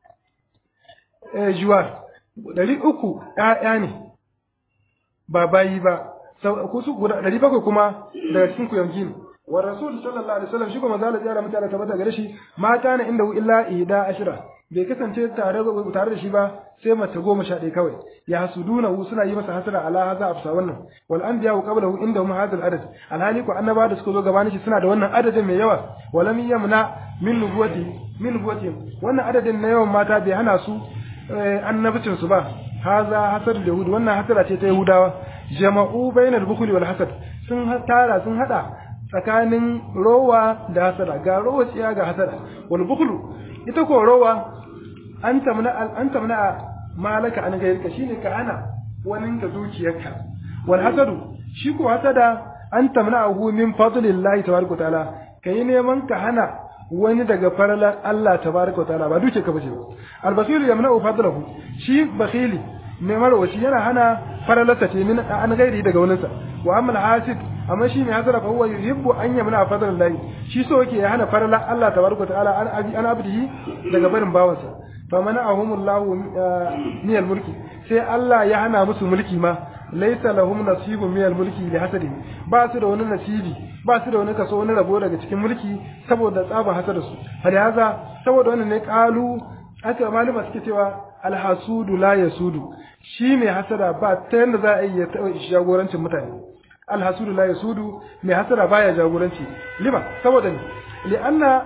juwar ɗari uku ‘ya'ya ne ba bayi ba kusu guda ɗari bakwai kuma daga cikin kuyangi ne wa rasul sallallahu alaihi wasallam shi kuma zala tsara mutane tabbata gare shi mata na inda illa ida ashira bai kasance tare tare da shi ba sai mace goma sha ɗaya kawai ya hasuduna hu suna yi masa hasara ala haza afsa wannan wal anbiya wa qablahu inda hum hadal adad alhali ko annaba da suka zo gabanin shi suna da wannan adadin mai yawa walam yamna min nubuwati min nubuwati wannan adadin na yawan mata bai hana su annabcin su ba haza hasad yahud wannan hasara ce ta yahudawa jama'u bainal bukhli wal hasad sun tara sun hada tsakanin rowa da hasada ga rowa tsiya ga hasada wal bukhlu ita ko rowa an tamna an tamna malaka an gairka shine ka hana wani ka dukiyarka wal hasadu shi ko hasada an tamna hu min fadlillahi tabaraka taala kai neman ka hana wani daga faralar Allah tabaraka wa ta'ala ba duke ka bace ba al-bakhil yamna'u fadlahu shi bakhili mai marwaci yana hana faralarsa ce min an gairi daga waninsa wa amma al-hasid amma shi mai hasara fa huwa yuhibbu an yamna fadlallahi shi so yake ya hana faralar Allah tabaraka wa ta'ala an abi an abdihi daga barin bawansa fa mana'ahumullahu min al-mulki sai Allah ya hana musu mulki ma laisa lahum nasibun min al-mulki li hasadi ba su da wani nasibi ba su da wani kaso wani rabo daga cikin mulki saboda tsaba hasada su hali haza saboda wannan ne kalu aka malama suke cewa alhasudu la yasudu shi mai hasada ba ta yanda za a yi ya taɓa jagorancin mutane alhasudu la yasudu mai hasada baya jagoranci lima saboda ne li'anna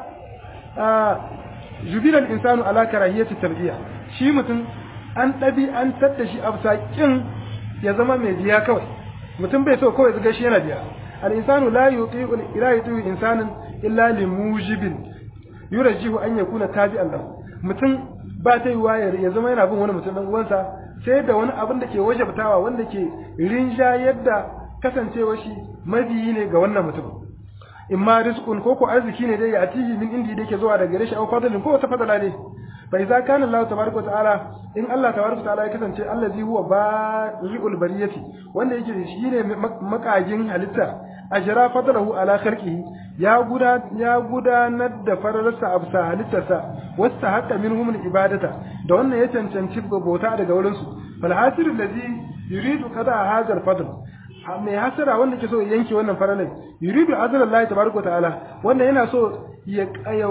jubilal insanu ala karahiyati tarbiya shi mutum an ɗabi an tadda shi a kin ya zama mai biya kawai mutum bai so kawai zaga shi yana biya al insanu la yuti'u ila yuti'u insanin illa li mujibin yurajihu an yakuna tabi'an lahu mutum ba ta yiwa ya zama yana bin wani mutum dan uwansa sai da wani abin da ke wajabtawa wanda ke rinja yadda kasancewa shi mabiyi ne ga wannan mutum in ma rizqun ko ko arziki ne dai ya atihi min indi da yake zuwa daga gare shi au fadlin ko wata fadala ne fa idza kana Allah tabaraka ta'ala in Allah tabaraka ta'ala ya kasance allazi huwa bari'ul bariyati wanda yake shi ne makagin halitta ajra fadlahu ala khalqihi ya guda ya gudanar da fararsa a bisa halittarsa wasta hatta minhum ibadata da wannan ya cancanci bauta daga wurin su fal hasiru allazi yuridu qada hadha al fadl mai hasara wanda ke so ya yanke wannan faralai yuridu azza Allah tabaraka ta'ala wanda yana so ya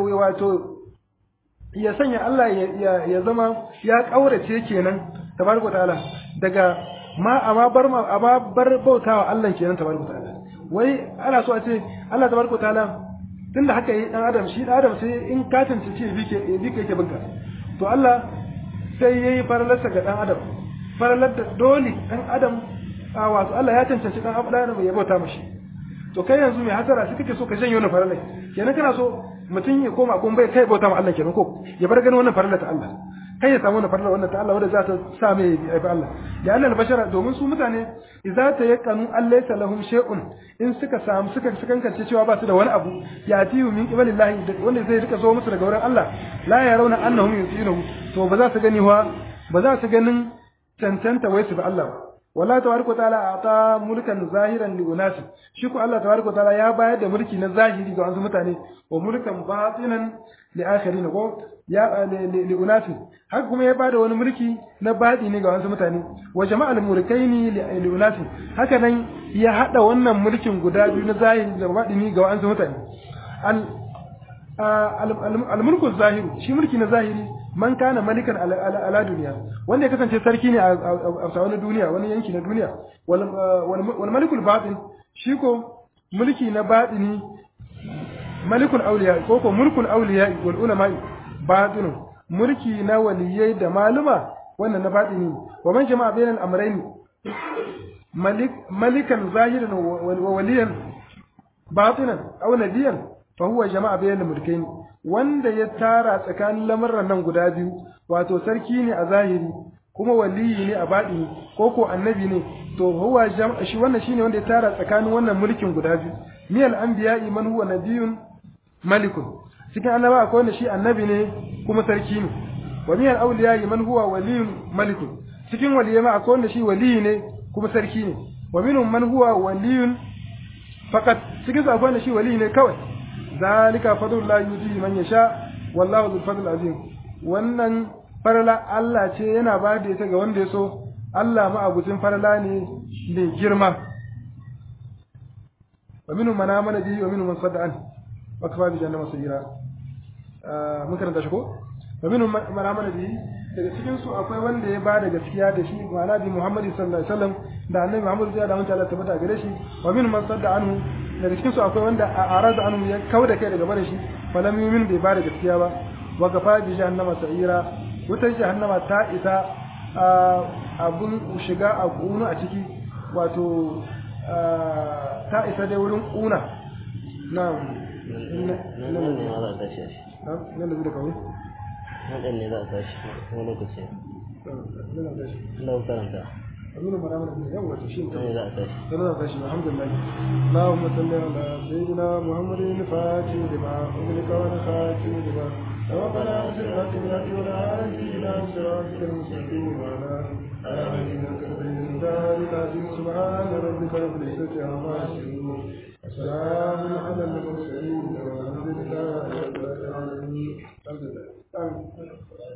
wato ya sanya Allah ya zama ya kaurace kenan tabaraka ta'ala daga ma amma bar ma amma bar bautawa Allah kenan tabaraka ta'ala wai ana so a ce Allah tabaraka ta'ala tunda haka yi dan adam shi dan adam sai in ka tantance ce bike bike yake binka to Allah sai yayi faralarsa ga dan adam faralar da dole dan adam a wato Allah ya cancanci dan adam ya bauta mashi to kai yanzu mai hasara sai kake so ka janye wannan faralai kenan kana so mutum ya koma gon bai kai bauta ma Allah kenan ko ya bar ganin wannan farala ta Allah kai ya samu wannan farala wannan ta Allah wanda za ta sa mai aifi Allah ya annal bashara domin su mutane idza ta yaqanu allaysa lahum shay'un in suka samu suka kankance cewa ba su da wani abu ya tiyu min qibalillahi wanda zai rika zo musu daga wurin Allah la yarawna annahum yusinuhu to ba za su gani wa ba za su ganin cancanta wai su ba Allah ba walla tabaraka ta'ala ata mulkan zahiran li unasi shi ko Allah tabaraka ta'ala ya bayar da mulki na zahiri ga wasu mutane wa mulkan batinan li akharin ko ya li unasi haka kuma ya bada wani mulki na batini ga wasu mutane wa jama'al mulkaini li unasi haka nan ya hada wannan mulkin guda biyu na zahiri da batini ga wasu mutane al al-mulku zahiru shi mulki na zahiri man kana malikan ala duniya wanda ya kasance sarki ne a wani duniya wani yanki na duniya wal malikul batin shi ko mulki na batini malikul auliya ko ko mulkul auliya wal ulama batinu mulki na waliyai da maluma wannan na batini wa man jama'a bainal amrayn malik malikan zahiran wa waliyan batinan aw nadiyan fa huwa jama'a bainal mulkaini wanda ya tara tsakanin lamarran nan guda biyu wato sarki ne a zahiri kuma waliyi ne a baɗini ko ko annabi ne to huwa shi wannan shine wanda ya tara tsakanin wannan mulkin guda biyu miyal anbiya'i man huwa nabiyyun malikun cikin annaba akwai wanda shi annabi ne kuma sarki ne wa miyal awliya'i man huwa waliyyun malikun cikin waliyai ma akwai wanda shi waliyi ne kuma sarki ne wa minhum man huwa waliyyun faqat cikin su akwai wanda shi waliyi ne kawai zalika fadlullahi yuti man yasha wallahu dhul fadl azim wannan farala Allah ce yana ba da ita ga wanda ya so Allah ma'abucin farala ne mai girma wa minhum man amana bihi wa minhum man sadda an wa kafa bi jannati masira mun karanta shi ko wa minhum man amana bihi daga cikin su akwai wanda ya bada gaskiya da shi ma'ana bi Muhammad sallallahu alaihi wasallam da annabi Muhammad ya da mun Allah tabbata gare shi wa minhum man sadda anhu daga cikin su akwai wanda a arada anhu ya kauda kai daga bare shi falam yumin bai bada gaskiya ba wa kafa bi jannati masira wutar jahannama ta isa abun shiga a kuna a ciki wato ta isa dai wurin kuna na nan ne ma za a tashi shi nan da zai da kawai nan ne za a tashi wani lokaci Allah karanta أمين مرام الدنيا وتشين nan ne za a tashi سنة فاشي الحمد لله اللهم صل على سيدنا محمد الفاتح لما أغلق ونخاتم لما ربنا صراط الله والعافي إلى صراطك المستقيم وعلى آله وصحبه العظيم سبحان ربك رب العزة عما يصفون وسلام على المرسلين والحمد لله رب العالمين الحمد لله آمين